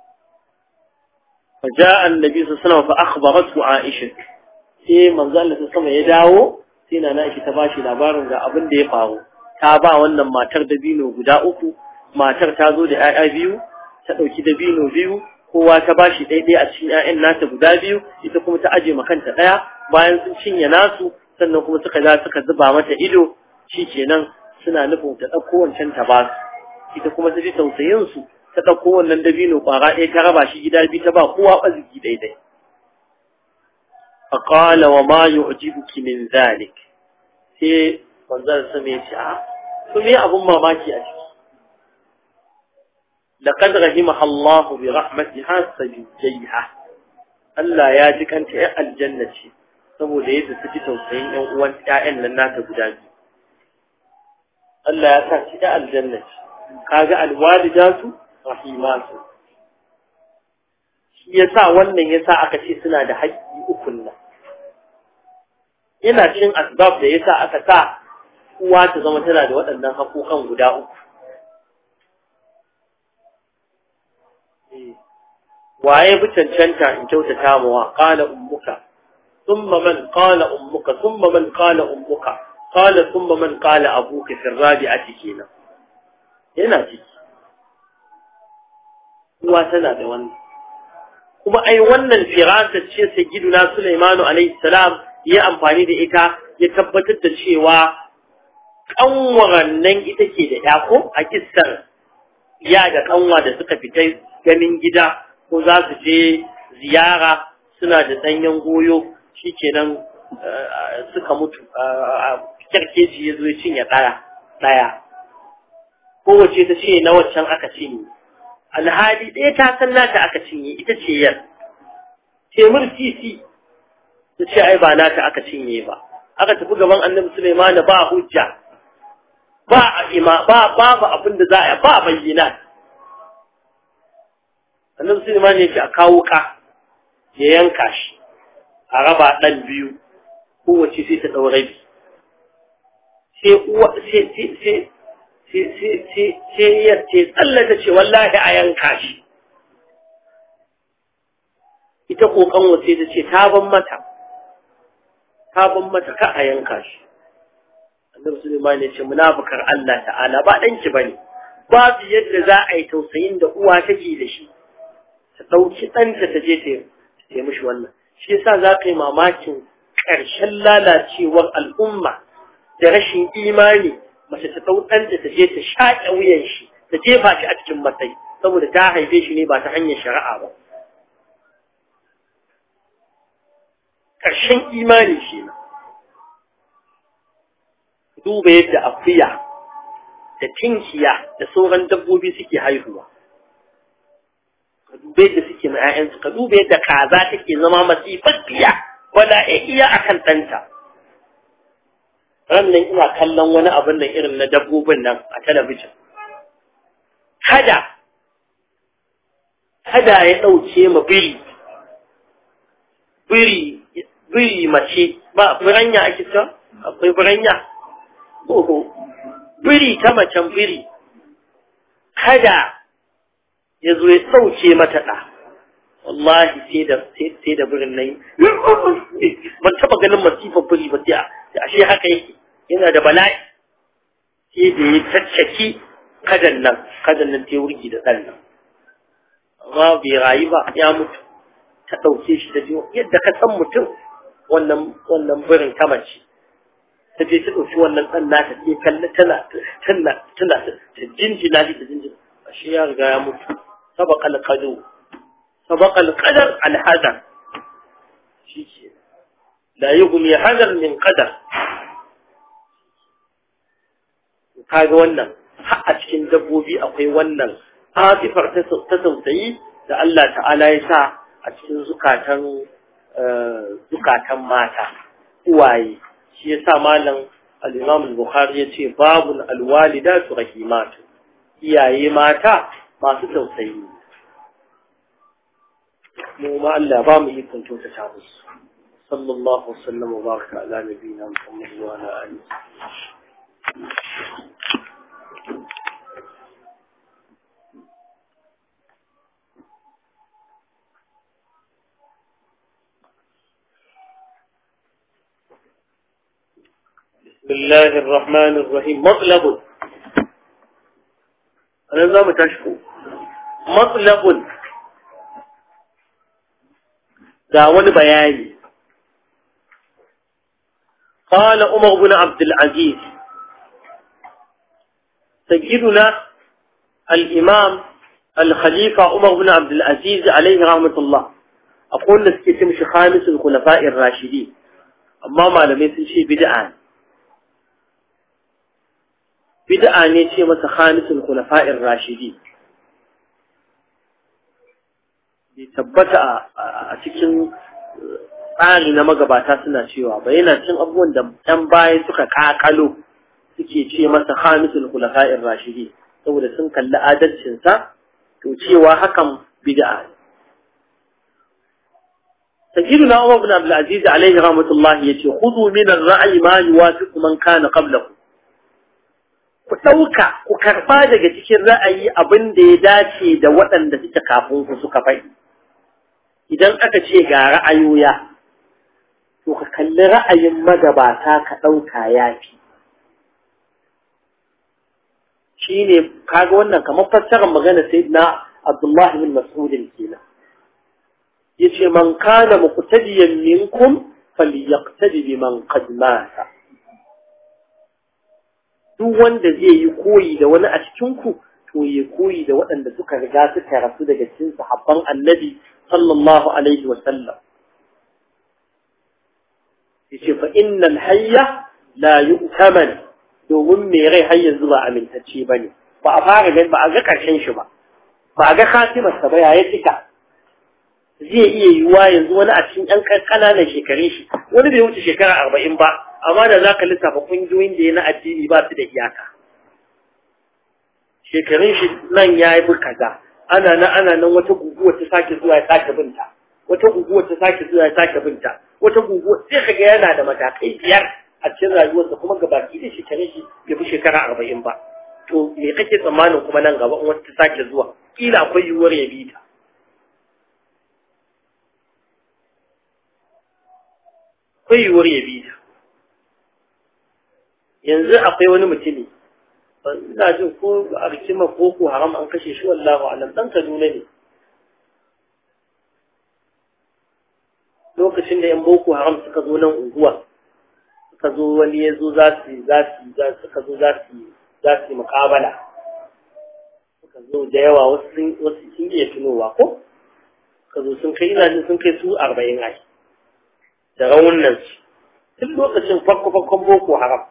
فجاء النبي صلى الله عليه وسلم فأخبرته عائشة sai manzo Allah ta sama ya dawo sai na Aisha ta bashi labarin ga abin da ya faru ta ba wannan matar dabino guda uku matar ta zo da 'ya'ya biyu ta dauki dabino biyu kowa ta bashi daidai a cikin 'ya'yan nata guda biyu ita kuma ta aje makanta daya bayan sun cinye nasu sannan kuma suka za suka zuba mata ido shi kenan suna nufin ta ɗauko wancan ta ba su ita kuma ta ji tausayin su ta ɗauko wannan dabino ƙwara ɗaya ta raba shi gida biyu ta ba kowa ɓaziki daidai فقال وما يعجبك من ذلك sai manzon sa mai ce a to me abun mamaki a ciki laqad rahimaha Allah bi rahmatiha sajiyha Allah ya ji kanta ya aljanna ce saboda yadda ta ji tausayin ƴan uwan ƴaƴan nan nata guda biyu Allah ya sa shi da aljanna ce kaga alwalidatu rahimatu shi yasa wannan yasa aka ce suna da haƙƙi ukun nan yana cin asbab da yasa aka sa uwa ta zama tana da waɗannan haƙoƙan guda uku waye bi cancanta in kyautata mawa qala ummuka thumma man qala ummuka thumma man qala ummuka qala thumma man qala abuka fi rabi'ati kenan yana ciki uwa tana da wannan kuma ai wannan firasa ce sayyiduna Sulaimanu alaihi salam ya amfani da ita ya tabbatar da cewa kanwaran nan ita ke da yako a kissar ya da kanwa da suka fita ganin gida ko za su je ziyara suna da ɗanyen goyo shikenan suka mutu kyarkeci ya zo ya cinye ɗaya ɗaya kowace ta ce na waccan aka cinye alhali ɗaya ta san nata aka cinye ita ce yar temur titi ta ce ai ba nata aka cinye ba aka tafi gaban annabi Sulaiman ba hujja ba ima ba babu abin da za a ba bayyana annabi Sulaiman yake a kawo ka ya yanka shi a raba dan biyu kowace sai ta daura bi sai uwa sai sai sai sai sai sai ya ce tsallata ce wallahi a yanka shi ita kokan wace ta ce ta ban mata ta ban mata ka a yanka shi annabi Sulaiman ya ce munafukar Allah ta'ala ba danki bane babu yadda za a yi tausayin da uwa take da shi ta dauki ɗanta ta je ta yi mishi wannan shi yasa za ka yi mamakin ƙarshen lalacewar al'umma da rashin imani mace ta ɗau ɗanta ta je ta shaƙe wuyan shi ta jefa shi a cikin matsayi saboda ta haife shi ne ba ta hanyar shari'a ba ƙarshen imani shi ne duba yadda akuya da tinkiya da sauran dabbobi suke haihuwa ka duba yadda suke ma 'ya'yansu ka duba yadda kaza take zama masifaffiya wala iya akan ɗanta ran nan ina kallon wani abin nan irin na dabbobin nan a talabijin kada kada ya ɗauke ma biri biri biri mace ba biranya ake ta akwai biranya oho biri ta macen biri kada ya zo ya ɗauke mata ɗa wallahi sai da sai da birin nan ban taɓa ganin masifar biri ba sai ashe haka yake yana da bala'i sai da ya caccaki kadan nan kadan nan ta wurgi da ɗan nan amma bai rayu ba ya mutu ta ɗauke shi da jiwo yadda ka san mutum wannan wannan birin ta mace ta je ta ɗauki wannan ɗan nata sai kalla tana tana tana ta jinjina shi ta jinjina ashe ya riga ya mutu sabaqa al-qadar sabaqa al-qadar al-hadar shi ke la yughni hadar min qadar kaga wannan har a cikin dabbobi akwai wannan afifar ta tausayi da Allah ta'ala ya sa a cikin zukatan zukatan mata uwaye shi yasa malam al-Imam al-Bukhari yace babul alwalidatu rahimatu iyaye mata masu tausayi mu ma Allah ba mu ikon kyautata musu sallallahu wasallam wa baraka ala nabiyina Muhammad wa ala alihi بسم الله الرحمن الرحيم مطلب أنا زام تشكو مطلب داون بياني قال عمر بن عبد العزيز sayyiduna al-imam al-khalifa Umar bin Abdul Aziz alaihi rahmatullah akwai wanda suke ce mishi khamisul khulafa'ir rashidi amma malamai sun ce bid'a ne bid'a ne ce masa khamisul khulafa'ir rashidi bai tabbata a cikin tsari na magabata suna cewa ba yana cin abubuwan da ɗan baya suka kakalo suke ce masa khamisul khulafa'ir rashidi saboda sun kalli adalcinsa to cewa hakan bid'a ne سيدنا عمر بن عبد العزيز عليه رحمة الله يتي خذوا من الرأي ما يوافق من كان قبلكم ku ɗauka ku karɓa daga cikin ra'ayi abin da ya dace da waɗanda suke kafin ku suka faɗi idan aka ce ga ra'ayoya to ka kalli ra'ayin magabata ka ɗauka ya fi shi ne kaga wannan kamar fassarar magana sai na abdullahi bin mas'udin kenan ya ce man kana muqtadiyan minkum falyaqtadi biman qad mata duk wanda zai yi koyi da wani a cikinku to ya koyi da waɗanda suka riga suka rasu daga cikin sahabban annabi sallallahu alaihi wa sallam yace fa innal hayya la yu'taman domin me rai har yanzu ba amintacce bane ba a fara gani ba a ga karshen shi ba ba a ga khatimar sa ba ya cika zai iya yiwuwa yanzu wani a cikin ƴan ƙananan shekarun shi wani bai wuce shekara arba'in ba amma da za ka lissafa ƙungiyoyin da ya na addini ba su da iyaka shekarun shi nan ya yi kaza ana nan ana nan wata guguwa ta sake zuwa ya sake binta wata guguwa ta sake zuwa ya sake binta wata guguwa sai ka ga yana da matakai biyar a cikin rayuwarsa kuma gabaki da shekarun shi bai fi shekara arba'in ba to me kake tsammanin kuma nan gaba in wata ta sake zuwa kila akwai yiwuwar ya bi ta akwai yiwuwar ya bi ta yanzu akwai wani mutumi ina jin ko a rikima ko ko haram an kashe shi wallahu alam dan kaduna ne lokacin da yan boko haram suka zo nan unguwa suka zo wani ya zo za su za su suka zo za su za su yi muƙabala suka zo da yawa wasu sun wasu sun iya tunowa ko suka zo sun kai ina jin sun kai su arba'in ai da raunin su tun lokacin farko farkon boko haram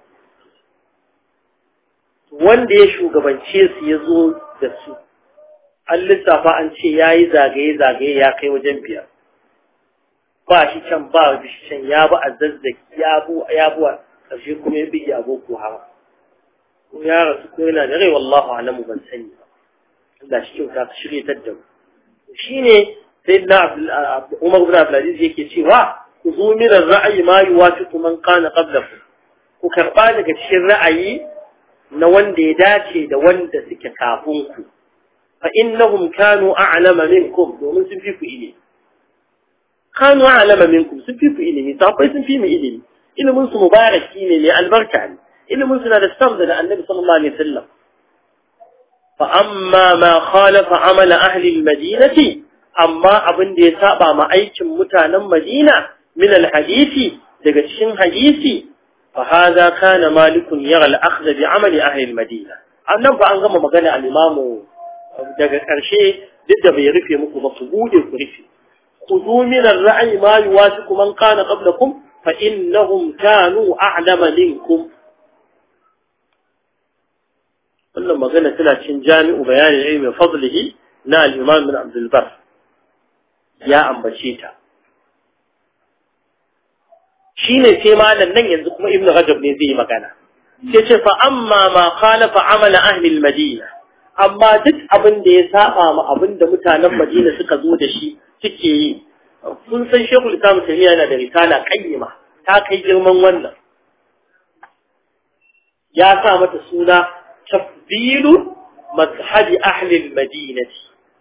wanda ya shugabance su ya zo da su an lissafa an ce ya yi zagaye-zagaye ya kai wajen biyar ba shi can ba shi can ya bi a zazzaki ya bu ya bu ƙarshe kuma ya bige aboko haram ko ya rasu ko yana da rai wallahu alamu ban sani ba Allah shi kyauta ka shirye ta da mu shine sayyidina Umar bin Abdulaziz yake cewa ku zo min ra'ayi ma yuwafiqu man kana qablakum ku karba daga cikin ra'ayi na wanda ya dace da wanda suke kafin ku fa innahum kanu a'lama minkum domin sun fi ku ilimi kanu a'lama minkum sun fi ku ilimi sahabbai sun fi mu ilimi ilimin su mubaraki ne mai albarka ne ilimin su na da samda da annabi sallallahu alaihi wasallam fa amma ma khalafa amala ahli almadinati amma abin da ya saba ma aikin mutanen madina min alhadisi daga cikin hadisi فهذا كان مالك يرى الأخذ بعمل أهل المدينة annan fa an gama magana al-imamu daga ƙarshe duk da bai rufe muku ba su bude ku rufe khudhu min ar-ra'i ma yuwasiqu man kana qablakum fa innahum kanu a'lama minkum wannan magana tana cikin jami'u bayanin ilmi fadlihi na al-imam bin Abdul Bar ya ambace ta shine sai malam nan yanzu kuma ibnu rajab ne zai yi magana sai ce fa amma ma khalafa amala ahli al-madina amma duk abin da ya saba ma abin da mutanen madina suka zo da shi suke yi kun san shekul islam tamiya yana da risala qayyima ta kai girman wannan ya sa mata suna tafdilu mazhabi ahli al-madinati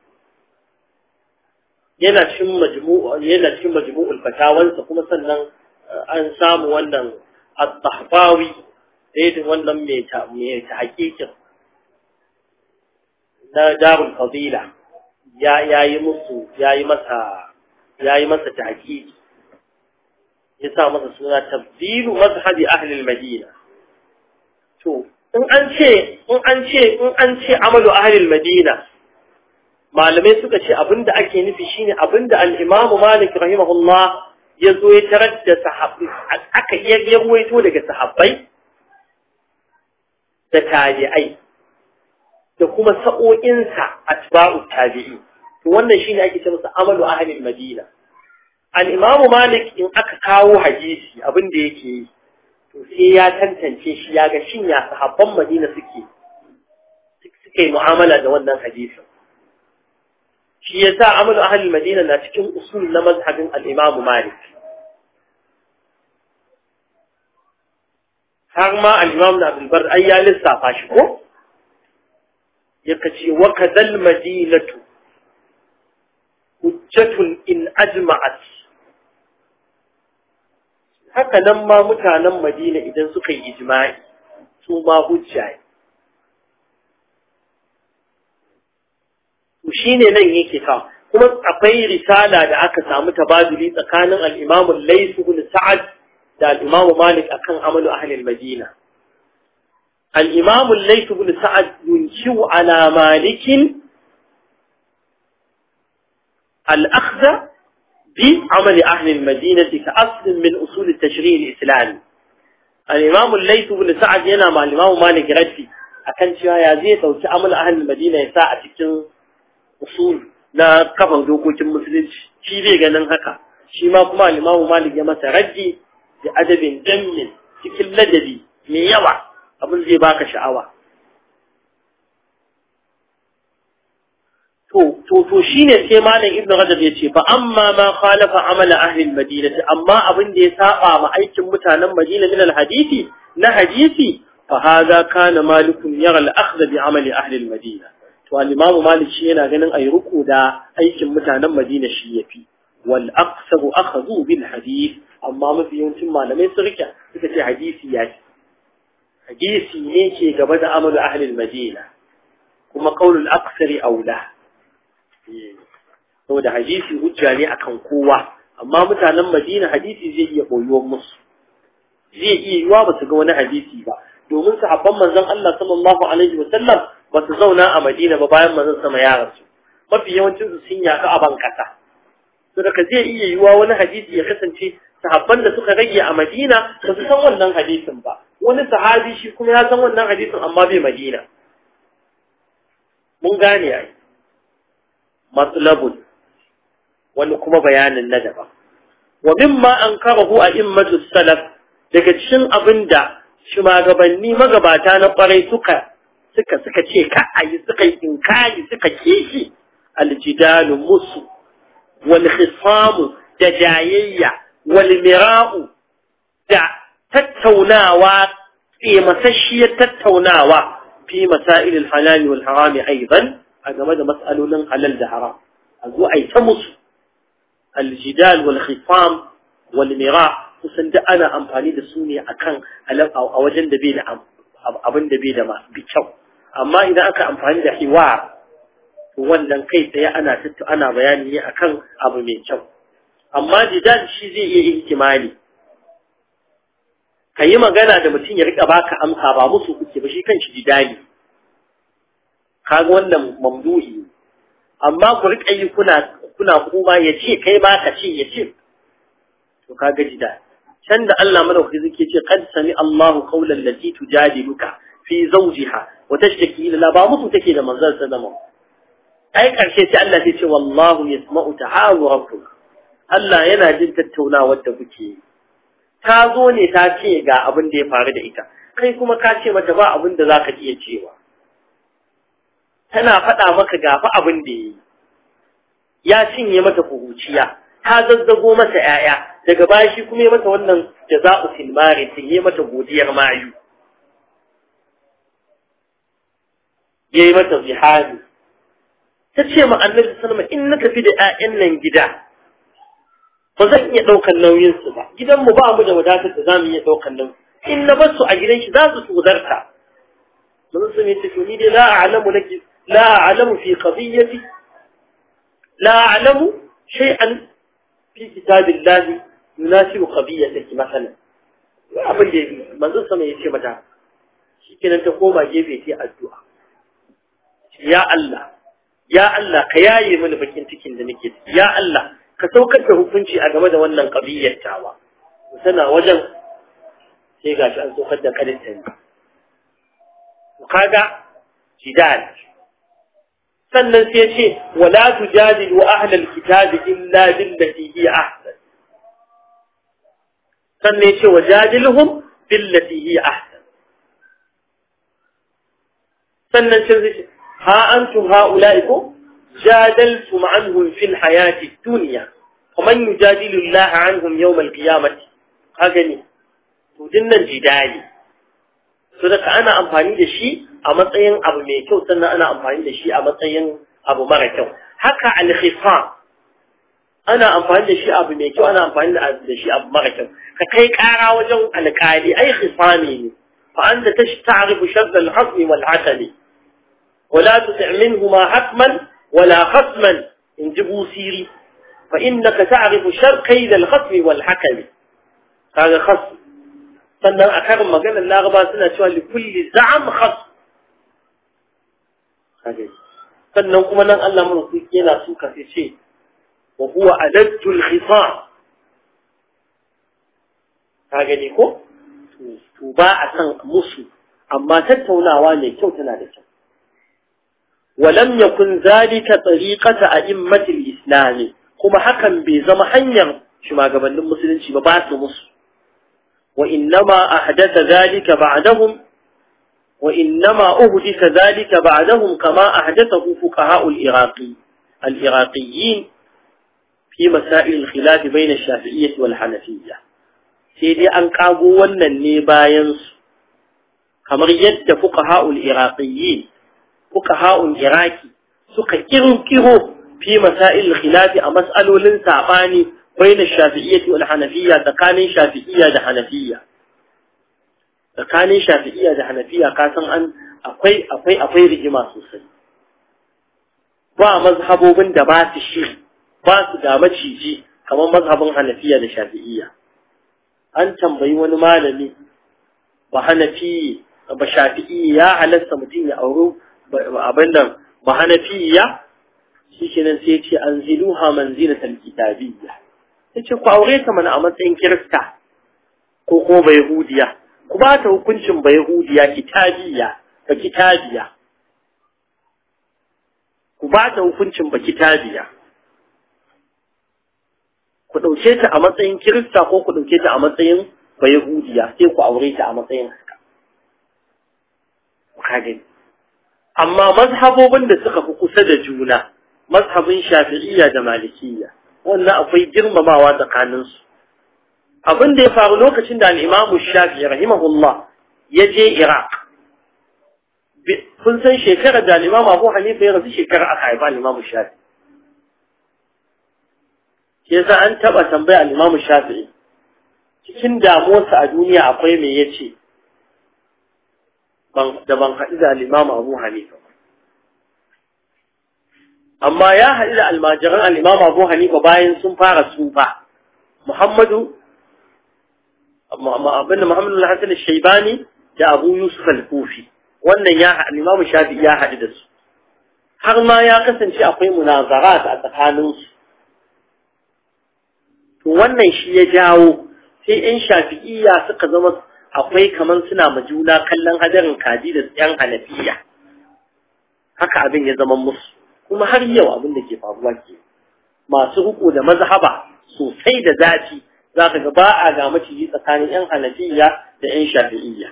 yana cikin majmu'u yana cikin majmu'ul fatawansa kuma sannan an samu wannan al-tahfawi da wannan mai ta hakikin na darul fadila ya yayi musu yayi masa yayi masa tahqiqi ya sa masa suna tabdilu mazhabi ahli al-madina to in an ce in an ce in an ce amalu ahlil madina malamai suka ce abinda ake nufi shine abinda al-Imam Malik rahimahullah ya zo ya tarar da sahabbai aka iya yawaito daga sahabbai da tabi'ai da kuma sa'o'insa atba'u tabi'i to wannan shine ake ce masa amalu ahlil madina al-Imam Malik in aka kawo hadisi abinda yake yi to sai ya tantance shi ya ga shin ya sahabban Madina suke suke mu'amala da wannan hadisin shi yasa amalu ahli Madina na cikin usul na mazhabin al-Imam Malik har ma al-Imam Abdul Bar ai ya lissafa shi ko yaka ce wa kadal madinatu hujjatun in ajma'at haka nan ma mutanen Madina idan suka yi ijma'i su ma hujja ne shi ne nan yake ka kuma akwai risala da aka samu tabaduli tsakanin al-Imam Layth ibn Sa'ad da al-Imam Malik akan amalu ahli al-Madina al-Imam Layth ibn Sa'ad yunshiu ala Malik al-akhdha بعمل أهل المدينة كأصل من أصول التشريع الإسلامي الإمام الليث بن سعد ينا مع الإمام مالك ردي أكن شوى يزيد أو عمل أهل المدينة يساعة تكون أصول na kafan dokokin musulunci shi bai ganin haka shi ma kuma limamu malik ya masa raddi da adabin jammin cikin ladabi mai yawa abin zai baka sha'awa to to to shine sai malam ibnu rajab yace fa amma ma khalafa amala ahli almadinati amma abin da ya saba ma aikin mutanen madina min alhadisi na hadisi fa hadha kana malikun yara al-akhdh bi amali ahli almadina to al-imam malik shi yana ganin ayi ruku da aikin mutanen madina shi yafi wal aqsabu akhadhu bil hadith amma mafi yawancin malamai sun rike suka ce hadisi ya hadisi ne ke gaba da amalu ahli almadina kuma qaulul aqsari aula saboda hadisi hujja ne akan kowa amma mutanen Madina hadisi zai iya boyuwar musu zai iya yiwa ba su ga wani hadisi ba domin sahabban manzon Allah sallallahu alaihi wa sallam ba su zauna a Madina ba bayan manzon sama ya rasu mafi yawancin su sun yaka a ban kasa to daga zai iya yiwa wani hadisi ya kasance sahabban da suka rage a Madina ba su san wannan hadisin ba wani sahabi shi kuma ya san wannan hadisin amma bai Madina mun gane ai matsalabun wani kuma bayanin na daban wa mimma an karahu a immatu salaf daga cikin abin da shugabanni magabata na kwarai suka suka suka ce ka ayi suka yi inkari suka kishi aljidalu musu wal khisamu da jayayya wal mira'u da tattaunawa tsemasasshiyar tattaunawa fi masailil halali wal harami aidan a game da matsalolin halal da haram a zo a yi ta musu aljidal wal khifam wal mira kusan da ana amfani da su ne akan a wajen da bai da abin da bai da bi kyau amma idan aka amfani da hiwar to wannan kai tsaye ana tattu ana bayani ne akan abu mai kyau amma jidal shi zai iya ihtimali ka yi magana da mutum ya rika baka amsa ba musu kuke ba shi kan shi jidali kaga wannan mamduhi amma ku rika yi kuna kuna kuma ya ce kai ma ka ce ya ce to kaga jida can da Allah madaukaki zake ce qad sami Allahu qawlan lati tujadiluka fi zawjiha wa tashtaki ila ba musu take da manzon sallama ai karshe sai Allah ya ce wallahu yasma'u tahawurakum Allah yana jin tattaunawar da kuke yi ta zo ne ta ce ga abin da ya faru da ita kai kuma ka ce mata ba abin da zaka iya cewa tana faɗa maka gafa abin da ya yi ya cinye mata kuhuciya ta zazzago masa ‘ya'ya daga baya shi kuma ya mata wannan jaza'u silmari sun yi mata godiyar mayu ya yi mata zihari ta ce ma annabi sallama in na tafi da ‘ya'yan nan gida ba zan iya ɗaukan nauyinsu ba gidanmu ba mu da wadatar da za mu iya ɗaukan nauyi in na bar su a gidan shi za su tsodarta mun sun yi tafi ni dai la a'lamu laki la a'lamu fi qadiyyati la a'lamu shay'an fi kitabillahi yunasibu qadiyyataki masalan abin da manzo sama yace mata shikenan ta koma gefe ta addu'a ya Allah ya Allah ka yaye mini bakin cikin da nake ciki ya Allah ka saukar da hukunci a game da wannan ƙabiyyar tawa tana wajen sai gashi an saukar da karinta ne kaga jidal sannan sai ce wala tujadilu ahlal kitabi illa billati hi ahsan sannan ya ce wajadilhum billati hi ahsan sannan sai ce ha antum haula'ikum جادلتم عنهم في الحياة الدنيا ومن يجادل الله عنهم يوم القيامة هكذا تدنا الجدالي صدق أنا أمفاني دشي أما تين أبو ميكو سنة أنا أمفاني دشي أما تين أبو مركو هكا الخصام أنا أمفاني دشي أبو ميكو أنا أمفاني دشي أبو مركو كي كارا وجو الكالي أي خصامي فأنت تعرف شر الحصم والعسل ولا تطع منهما حتما ولا خصما إن جبوا سيري فإنك تعرف شر كيد الخصم والحكم هذا خصم sannan a karin maganar laraba suna cewa likulli za'am khas sannan kuma nan Allah mun su yana suka sai ce wa huwa adattul khisam ka gani ko to ba a san musu amma tattaunawa ne kyau tana da kyau ولم يكن ذلك طريقة أئمة الإسلام كما حكم بزم حنيا شما قبل المسلمين شما بعث مصر وإنما أحدث ذلك بعدهم وإنما أحدث ذلك بعدهم كما أحدثه فقهاء العراقي العراقيين في مسائل الخلاف بين الشافعية والحنفية سيدي أنقابوا ونن كما يد فقهاء العراقيين fuqaha'un iraki suka kirkiro fi masail khilafi a mas'alolin sabani baina shafi'iyyati wal hanafiyya tsakanin shafi'iyya da hanafiyya tsakanin shafi'iyya da hanafiyya ka san an akwai akwai akwai rigima sosai ba mazhabobin da ba su shi ba su da maciji kamar mazhabin hanafiya da shafi'iyya an tambayi wani malami ba hanafi ba shafi'i ya halasta mutum ya auro abin nan ba hanafiya shi ke nan sai ce an ziluha manzilatal kitabiyya ya ce ku aure ta mana a matsayin kirista ko ko bai hudiya ku ba ta hukuncin bai hudiya kitabiyya ba kitabiya ku ba ta hukuncin ba kitabiya ku ɗauke ta a matsayin kirista ko ku ɗauke ta a matsayin bai hudiya sai ku aure ta a matsayin haka ka gani amma mazhabobin da suka fi kusa da juna mazhabin shafi'iyya da malikiyya wannan akwai girmamawa tsakaninsu abin da ya faru lokacin da al'imamu shafi'i rahimahullah ya je iraq kun san shekarar da al'imamu abu hanifa ya rasu shekarar aka haifa al'imamu shafi'i shi yasa an taɓa tambaya al'imamu shafi'i cikin damuwarsa a duniya akwai me ya ce da ban haɗu da al'imamu abu hanifa amma ya haɗu da almajiran al'imamu abu hanifa bayan sun fara tsufa muhammadu abin da muhammadu al-hassan shaibani da abu yusuf al-kufi wannan ya al'imamu shafi ya haɗu da su har ma ya kasance akwai munazarat a tsakaninsu to wannan shi ya jawo sai 'yan shafi'iyya suka zama akwai kamar suna ma juna kallon hadarin kaji da yan hanafiya haka abin ya zama musu kuma har yau abin da ke faruwa ke masu riko da mazhaba sosai da zafi za ka ga ba a ga maciji tsakanin yan hanafiya da yan shafi'iyya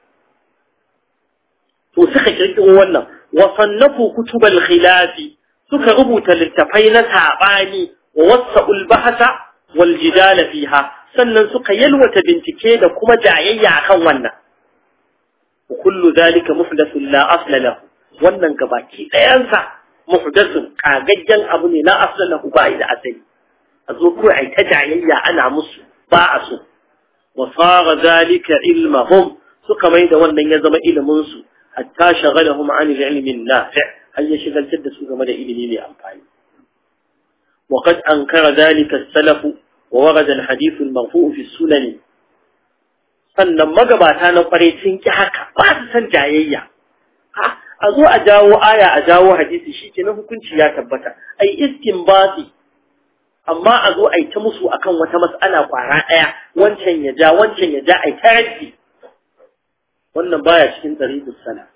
to suka kirkiro wannan wa sannafu kutubal khilafi suka rubuta littafai na sabani wa wasa'ul bahasa wal jidala fiha sannan suka yalwata bincike da kuma jayayya akan wannan kullu zalika muhdathun la asla lahu wannan gabaki ɗayansa muhdathun kagaggen abu ne la asla lahu ba da asali a zo kawai ai ta jayayya ana musu ba a so wa sara zalika ilmahum suka mai da wannan ya zama ilimin su hatta shagalahum an ilmi nafi' har ya shigaltar da su game da ilimi mai amfani وقد أنكر ذلك السلف وورد الحديث المرفوع في السنن sannan magabata na kwarai sun ki haka ba su san jayayya a zo a jawo aya a jawo hadisi shi ke na hukunci ya tabbata ai istinbati amma a zo a yi ta musu akan wata mas'ala kwara ɗaya wancan ya ja wancan ya ja a yi ta raddi wannan baya cikin ɗariƙus salaf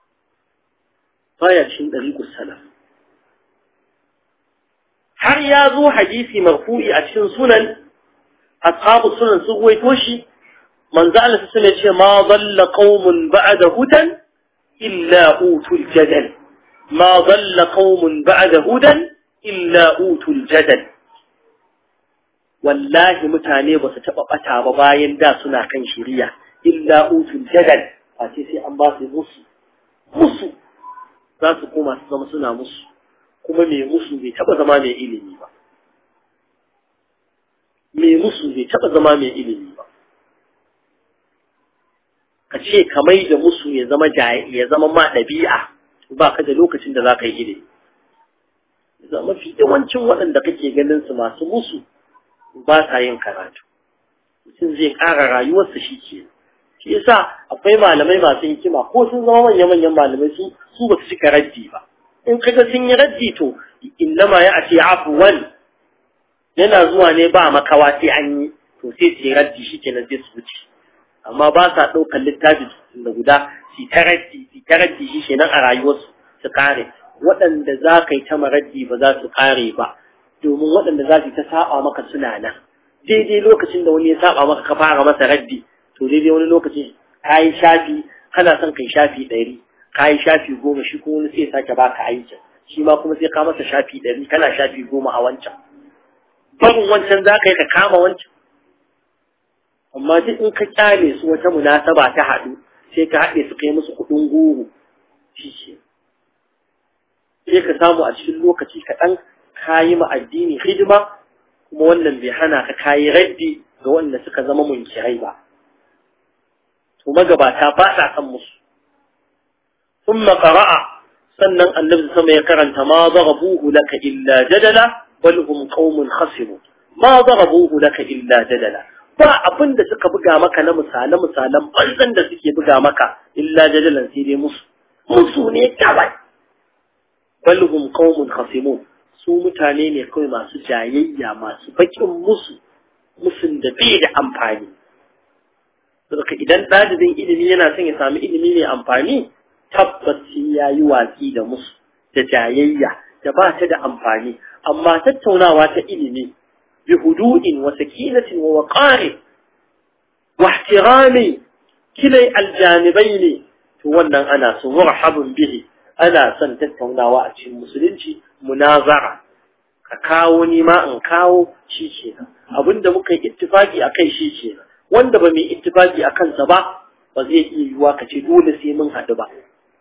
baya cikin ɗariƙus salaf har ya zo hadisi marfu'i a cikin sunan ashabu sunan sun ruwaito shi manzo Allah sun ce ma dalla qaumun ba'da hudan illa utul jadal ma dalla qaumun ba'da hudan illa utul jadal wallahi mutane ba su taɓa ɓata ba bayan da suna kan shiriya illa utul jadal a ce sai an ba su musu musu za su koma su zama suna musu kuma mai musu bai taɓa zama mai ilimi ba mai musu bai taɓa zama mai ilimi ba ka ce ka mai da musu ya zama ya zama ma ɗabi'a ba ka da lokacin da za ka yi ilimi zama fi yawancin waɗanda kake ganin su masu musu ba sa yin karatu mutum zai ƙara rayuwarsa shi ke shi yasa akwai malamai masu hikima ko sun zama manya-manyan malamai su su ba su cika raddi ba in kaga sun yi raddi to innama ya ce afuwan yana zuwa ne ba makawa sai an yi to sai su yi raddi shi kenan sai su wuce amma ba sa ɗaukar littafi da guda su ta raddi su ta raddi shi kenan a rayuwarsu su kare waɗanda za ka yi ta maraddi ba za su kare ba domin waɗanda za su ta saba maka suna nan daidai lokacin da wani ya saba maka ka fara masa raddi to daidai wani lokaci ka yi shafi kana son kai shafi ɗari ka yi shafi goma shi kuma wani sai sake baka aikin shi ma kuma sai ka masa shafi ɗari kana shafi goma a wancan barin wancan za ka yi ka kama wancan amma duk in ka kyale su wata munasaba ta haɗu sai ka haɗe su kai musu kuɗin goro shi ke sai ka samu a cikin lokaci kaɗan ka yi ma addini hidima kuma wannan bai hana ka kayi raddi ga wanda suka zama munkirai ba to magabata ba sa san musu thumma qara'a sannan annabi sama ya karanta ma darabuhu laka illa jadala bal hum qaumun khasimun ma darabuhu laka illa jadala ba abin da suka buga maka na misalan misalan banzan da suke buga maka illa jadalan sai dai musu musu ne kawai bal hum qaumun khasimun su mutane ne kawai masu jayayya masu bakin musu musun da bai da amfani saboda idan ɗalibin ilimi yana son ya sami ilimi mai amfani tabbas ya yi watsi da musu da jayayya da ba ta da amfani amma tattaunawa ta ilimi bi hudu'in wa sakinatin wa waqari wa ihtirami kilai aljanibaini to wannan ana so marhabun bihi ana son tattaunawa a cikin musulunci munazara ka kawo ni ma in kawo shi kenan abinda muka yi ittifaki akai shi kenan wanda ba mai ittifaki a kansa ba ba zai iya yiwuwa ka ce dole sai mun haɗu ba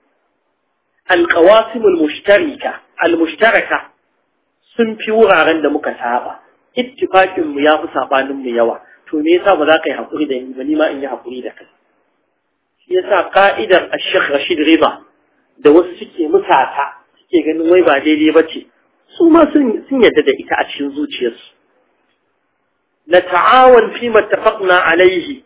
alƙawasim al-mushtarika al-mushtaraka sun fi wuraren da muka saba ittifakin mu ya fi sabanin mu yawa to me yasa ba za ka yi hakuri da ni ba ni ma in yi hakuri da kai shi yasa ka'idar Sheikh Rashid Riba da wasu suke musata suke ganin wai ba daidai ba ce su ma sun yadda da ita a cikin zuciyarsu نتعاون فيما اتفقنا عليه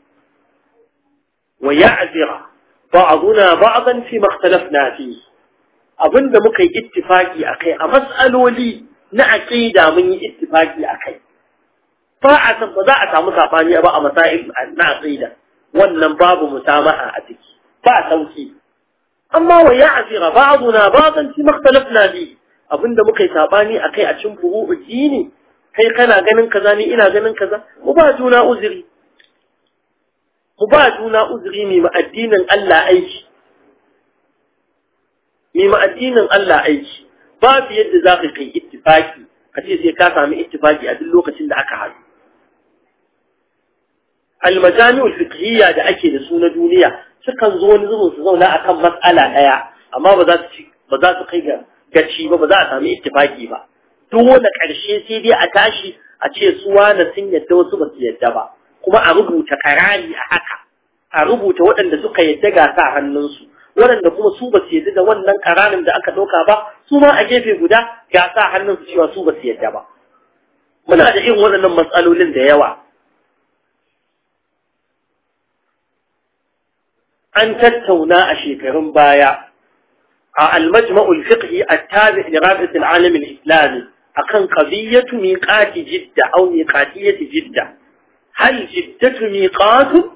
ويعذر بعضنا بعضا فيما اختلفنا فيه abin da muka yi ittifaki a kai a matsaloli na aƙida mun yi ittifaki a kai ba a san ba za a samu saɓani ba a masail na aƙida wannan babu musamaha a ciki ba sauki amma wa ya asira ba'duna ba'dan fi makhtalafna bi abinda muka yi saɓani a kai a cikin furu'u dini kai kana ganin kaza ni ina ganin kaza mu ba juna uzuri mu ba juna uzuri mai ma addinin Allah aiki mai ma addinin Allah aiki babu yadda za ka kai ittifaki ka ce sai ka sami ittifaki a duk lokacin da aka haɗu almajami'ul fiqhiyya da ake da su na duniya sukan zo wani zubin su zauna akan mas'ala ɗaya amma ba za su ba za su kai ga gaci ba ba za a sami ittifaki ba dole ƙarshe sai dai a tashi a ce su wane sun yadda wasu ba su yadda ba kuma a rubuta karari a haka a rubuta waɗanda suka yadda ga sa hannunsu waɗanda kuma su ba su yadda da wannan kararin da aka ɗauka ba su ma a gefe guda ga sa hannunsu cewa su ba su yadda ba muna da irin waɗannan matsalolin da yawa an tattauna a shekarun baya a al-majma'ul fiqhi at-tabi' li rabi'at al-alam al-islami akan qadiyatu miqati jidda aw miqatiyati jidda hal jiddatu miqatu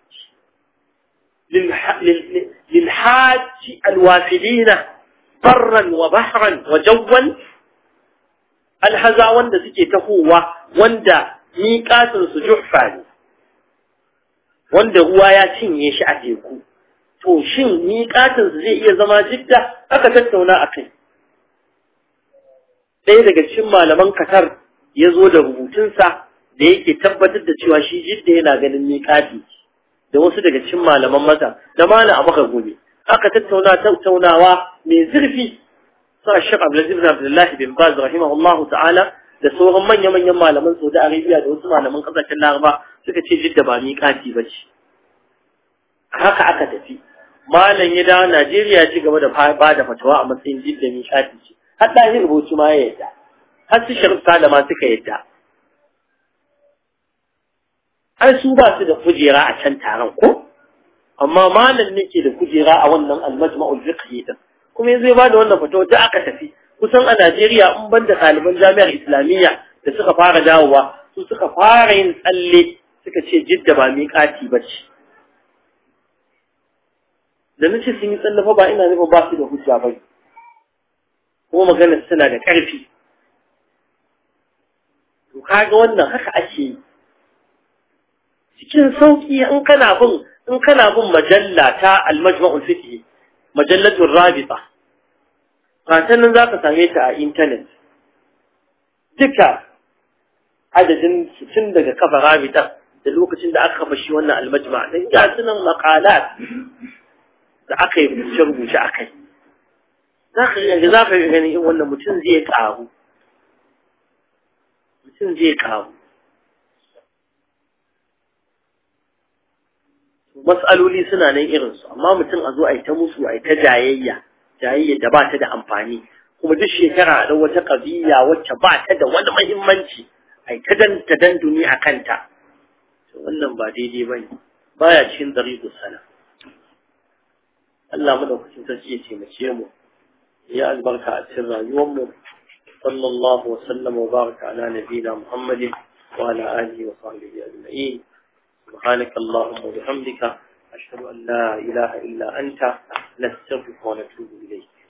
للحاج الوافدين برا وبحرا وجوا الهزا wanda suke tahowa wanda miƙatin su juhfa ne wanda ruwa ya cinye shi a teku to shin miƙatin su zai iya zama jidda aka tattauna a kai ɗaya daga cikin malaman Qatar ya zo da rubutunsa da yake tabbatar da cewa shi jidda yana ganin miƙati da wasu daga cikin malaman masa da malam abaka gobe aka tattauna tattaunawa mai zurfi sa Sheikh Abdulaziz bin Abdullah bin Baz rahimahullah ta'ala da sauran manya-manyan malaman Saudi Arabia da wasu malaman kasashen Laraba suka ce jidda ba miƙati ba ce haka aka tafi malam ya dawo Najeriya ci gaba da ba da fatawa a matsayin jidda miƙati ce har da rubutu ma ya yadda har su Sharif Salama suka yadda ai su ba su da kujera a can taron ko amma malam ne ke da kujera a wannan almajma'ul fiqhi din kuma yanzu ya bada wannan fatawa da aka tafi kusan a Najeriya in ban da ɗaliban jami'ar Islamiyya da suka fara dawowa su suka fara yin tsalle suka ce jidda ba miƙati ba ce da nace sun yi tsalle fa ba ina nufin ba su da hujja ba kuma maganar suna da ƙarfi to kaga wannan haka ake yi cikin sauki in kana bin in kana bin majalla ta al-majma'ul fiqh majallatul rabita fatan nan zaka same ta a internet duka adadin tun daga kafa rabita da lokacin da aka kafa shi wannan al-majma' dan ga sunan maqalat da aka yi rubuce rubuce akai zaka ga zaka ga gani wannan mutum zai karu mutum zai karu matsaloli suna nan irinsu amma mutum a zo a yi ta musu a yi ta jayayya jayayya da ba ta da amfani kuma duk shekara a wata ƙabiya wacce ba ta da wani mahimmanci a yi ta danta danduni a kanta wannan ba daidai ba ne baya cikin ɗariƙu sana Allah madaukakin sarki ya taimake mu ya albarka a cikin rayuwarmu sallallahu wa sallama wa baraka ala nabiyina muhammadin wa ala alihi wa sahbihi ajma'in سبحانك اللهم وبحمدك أشهد أن لا إله إلا أنت نستغفرك ونتوب إليك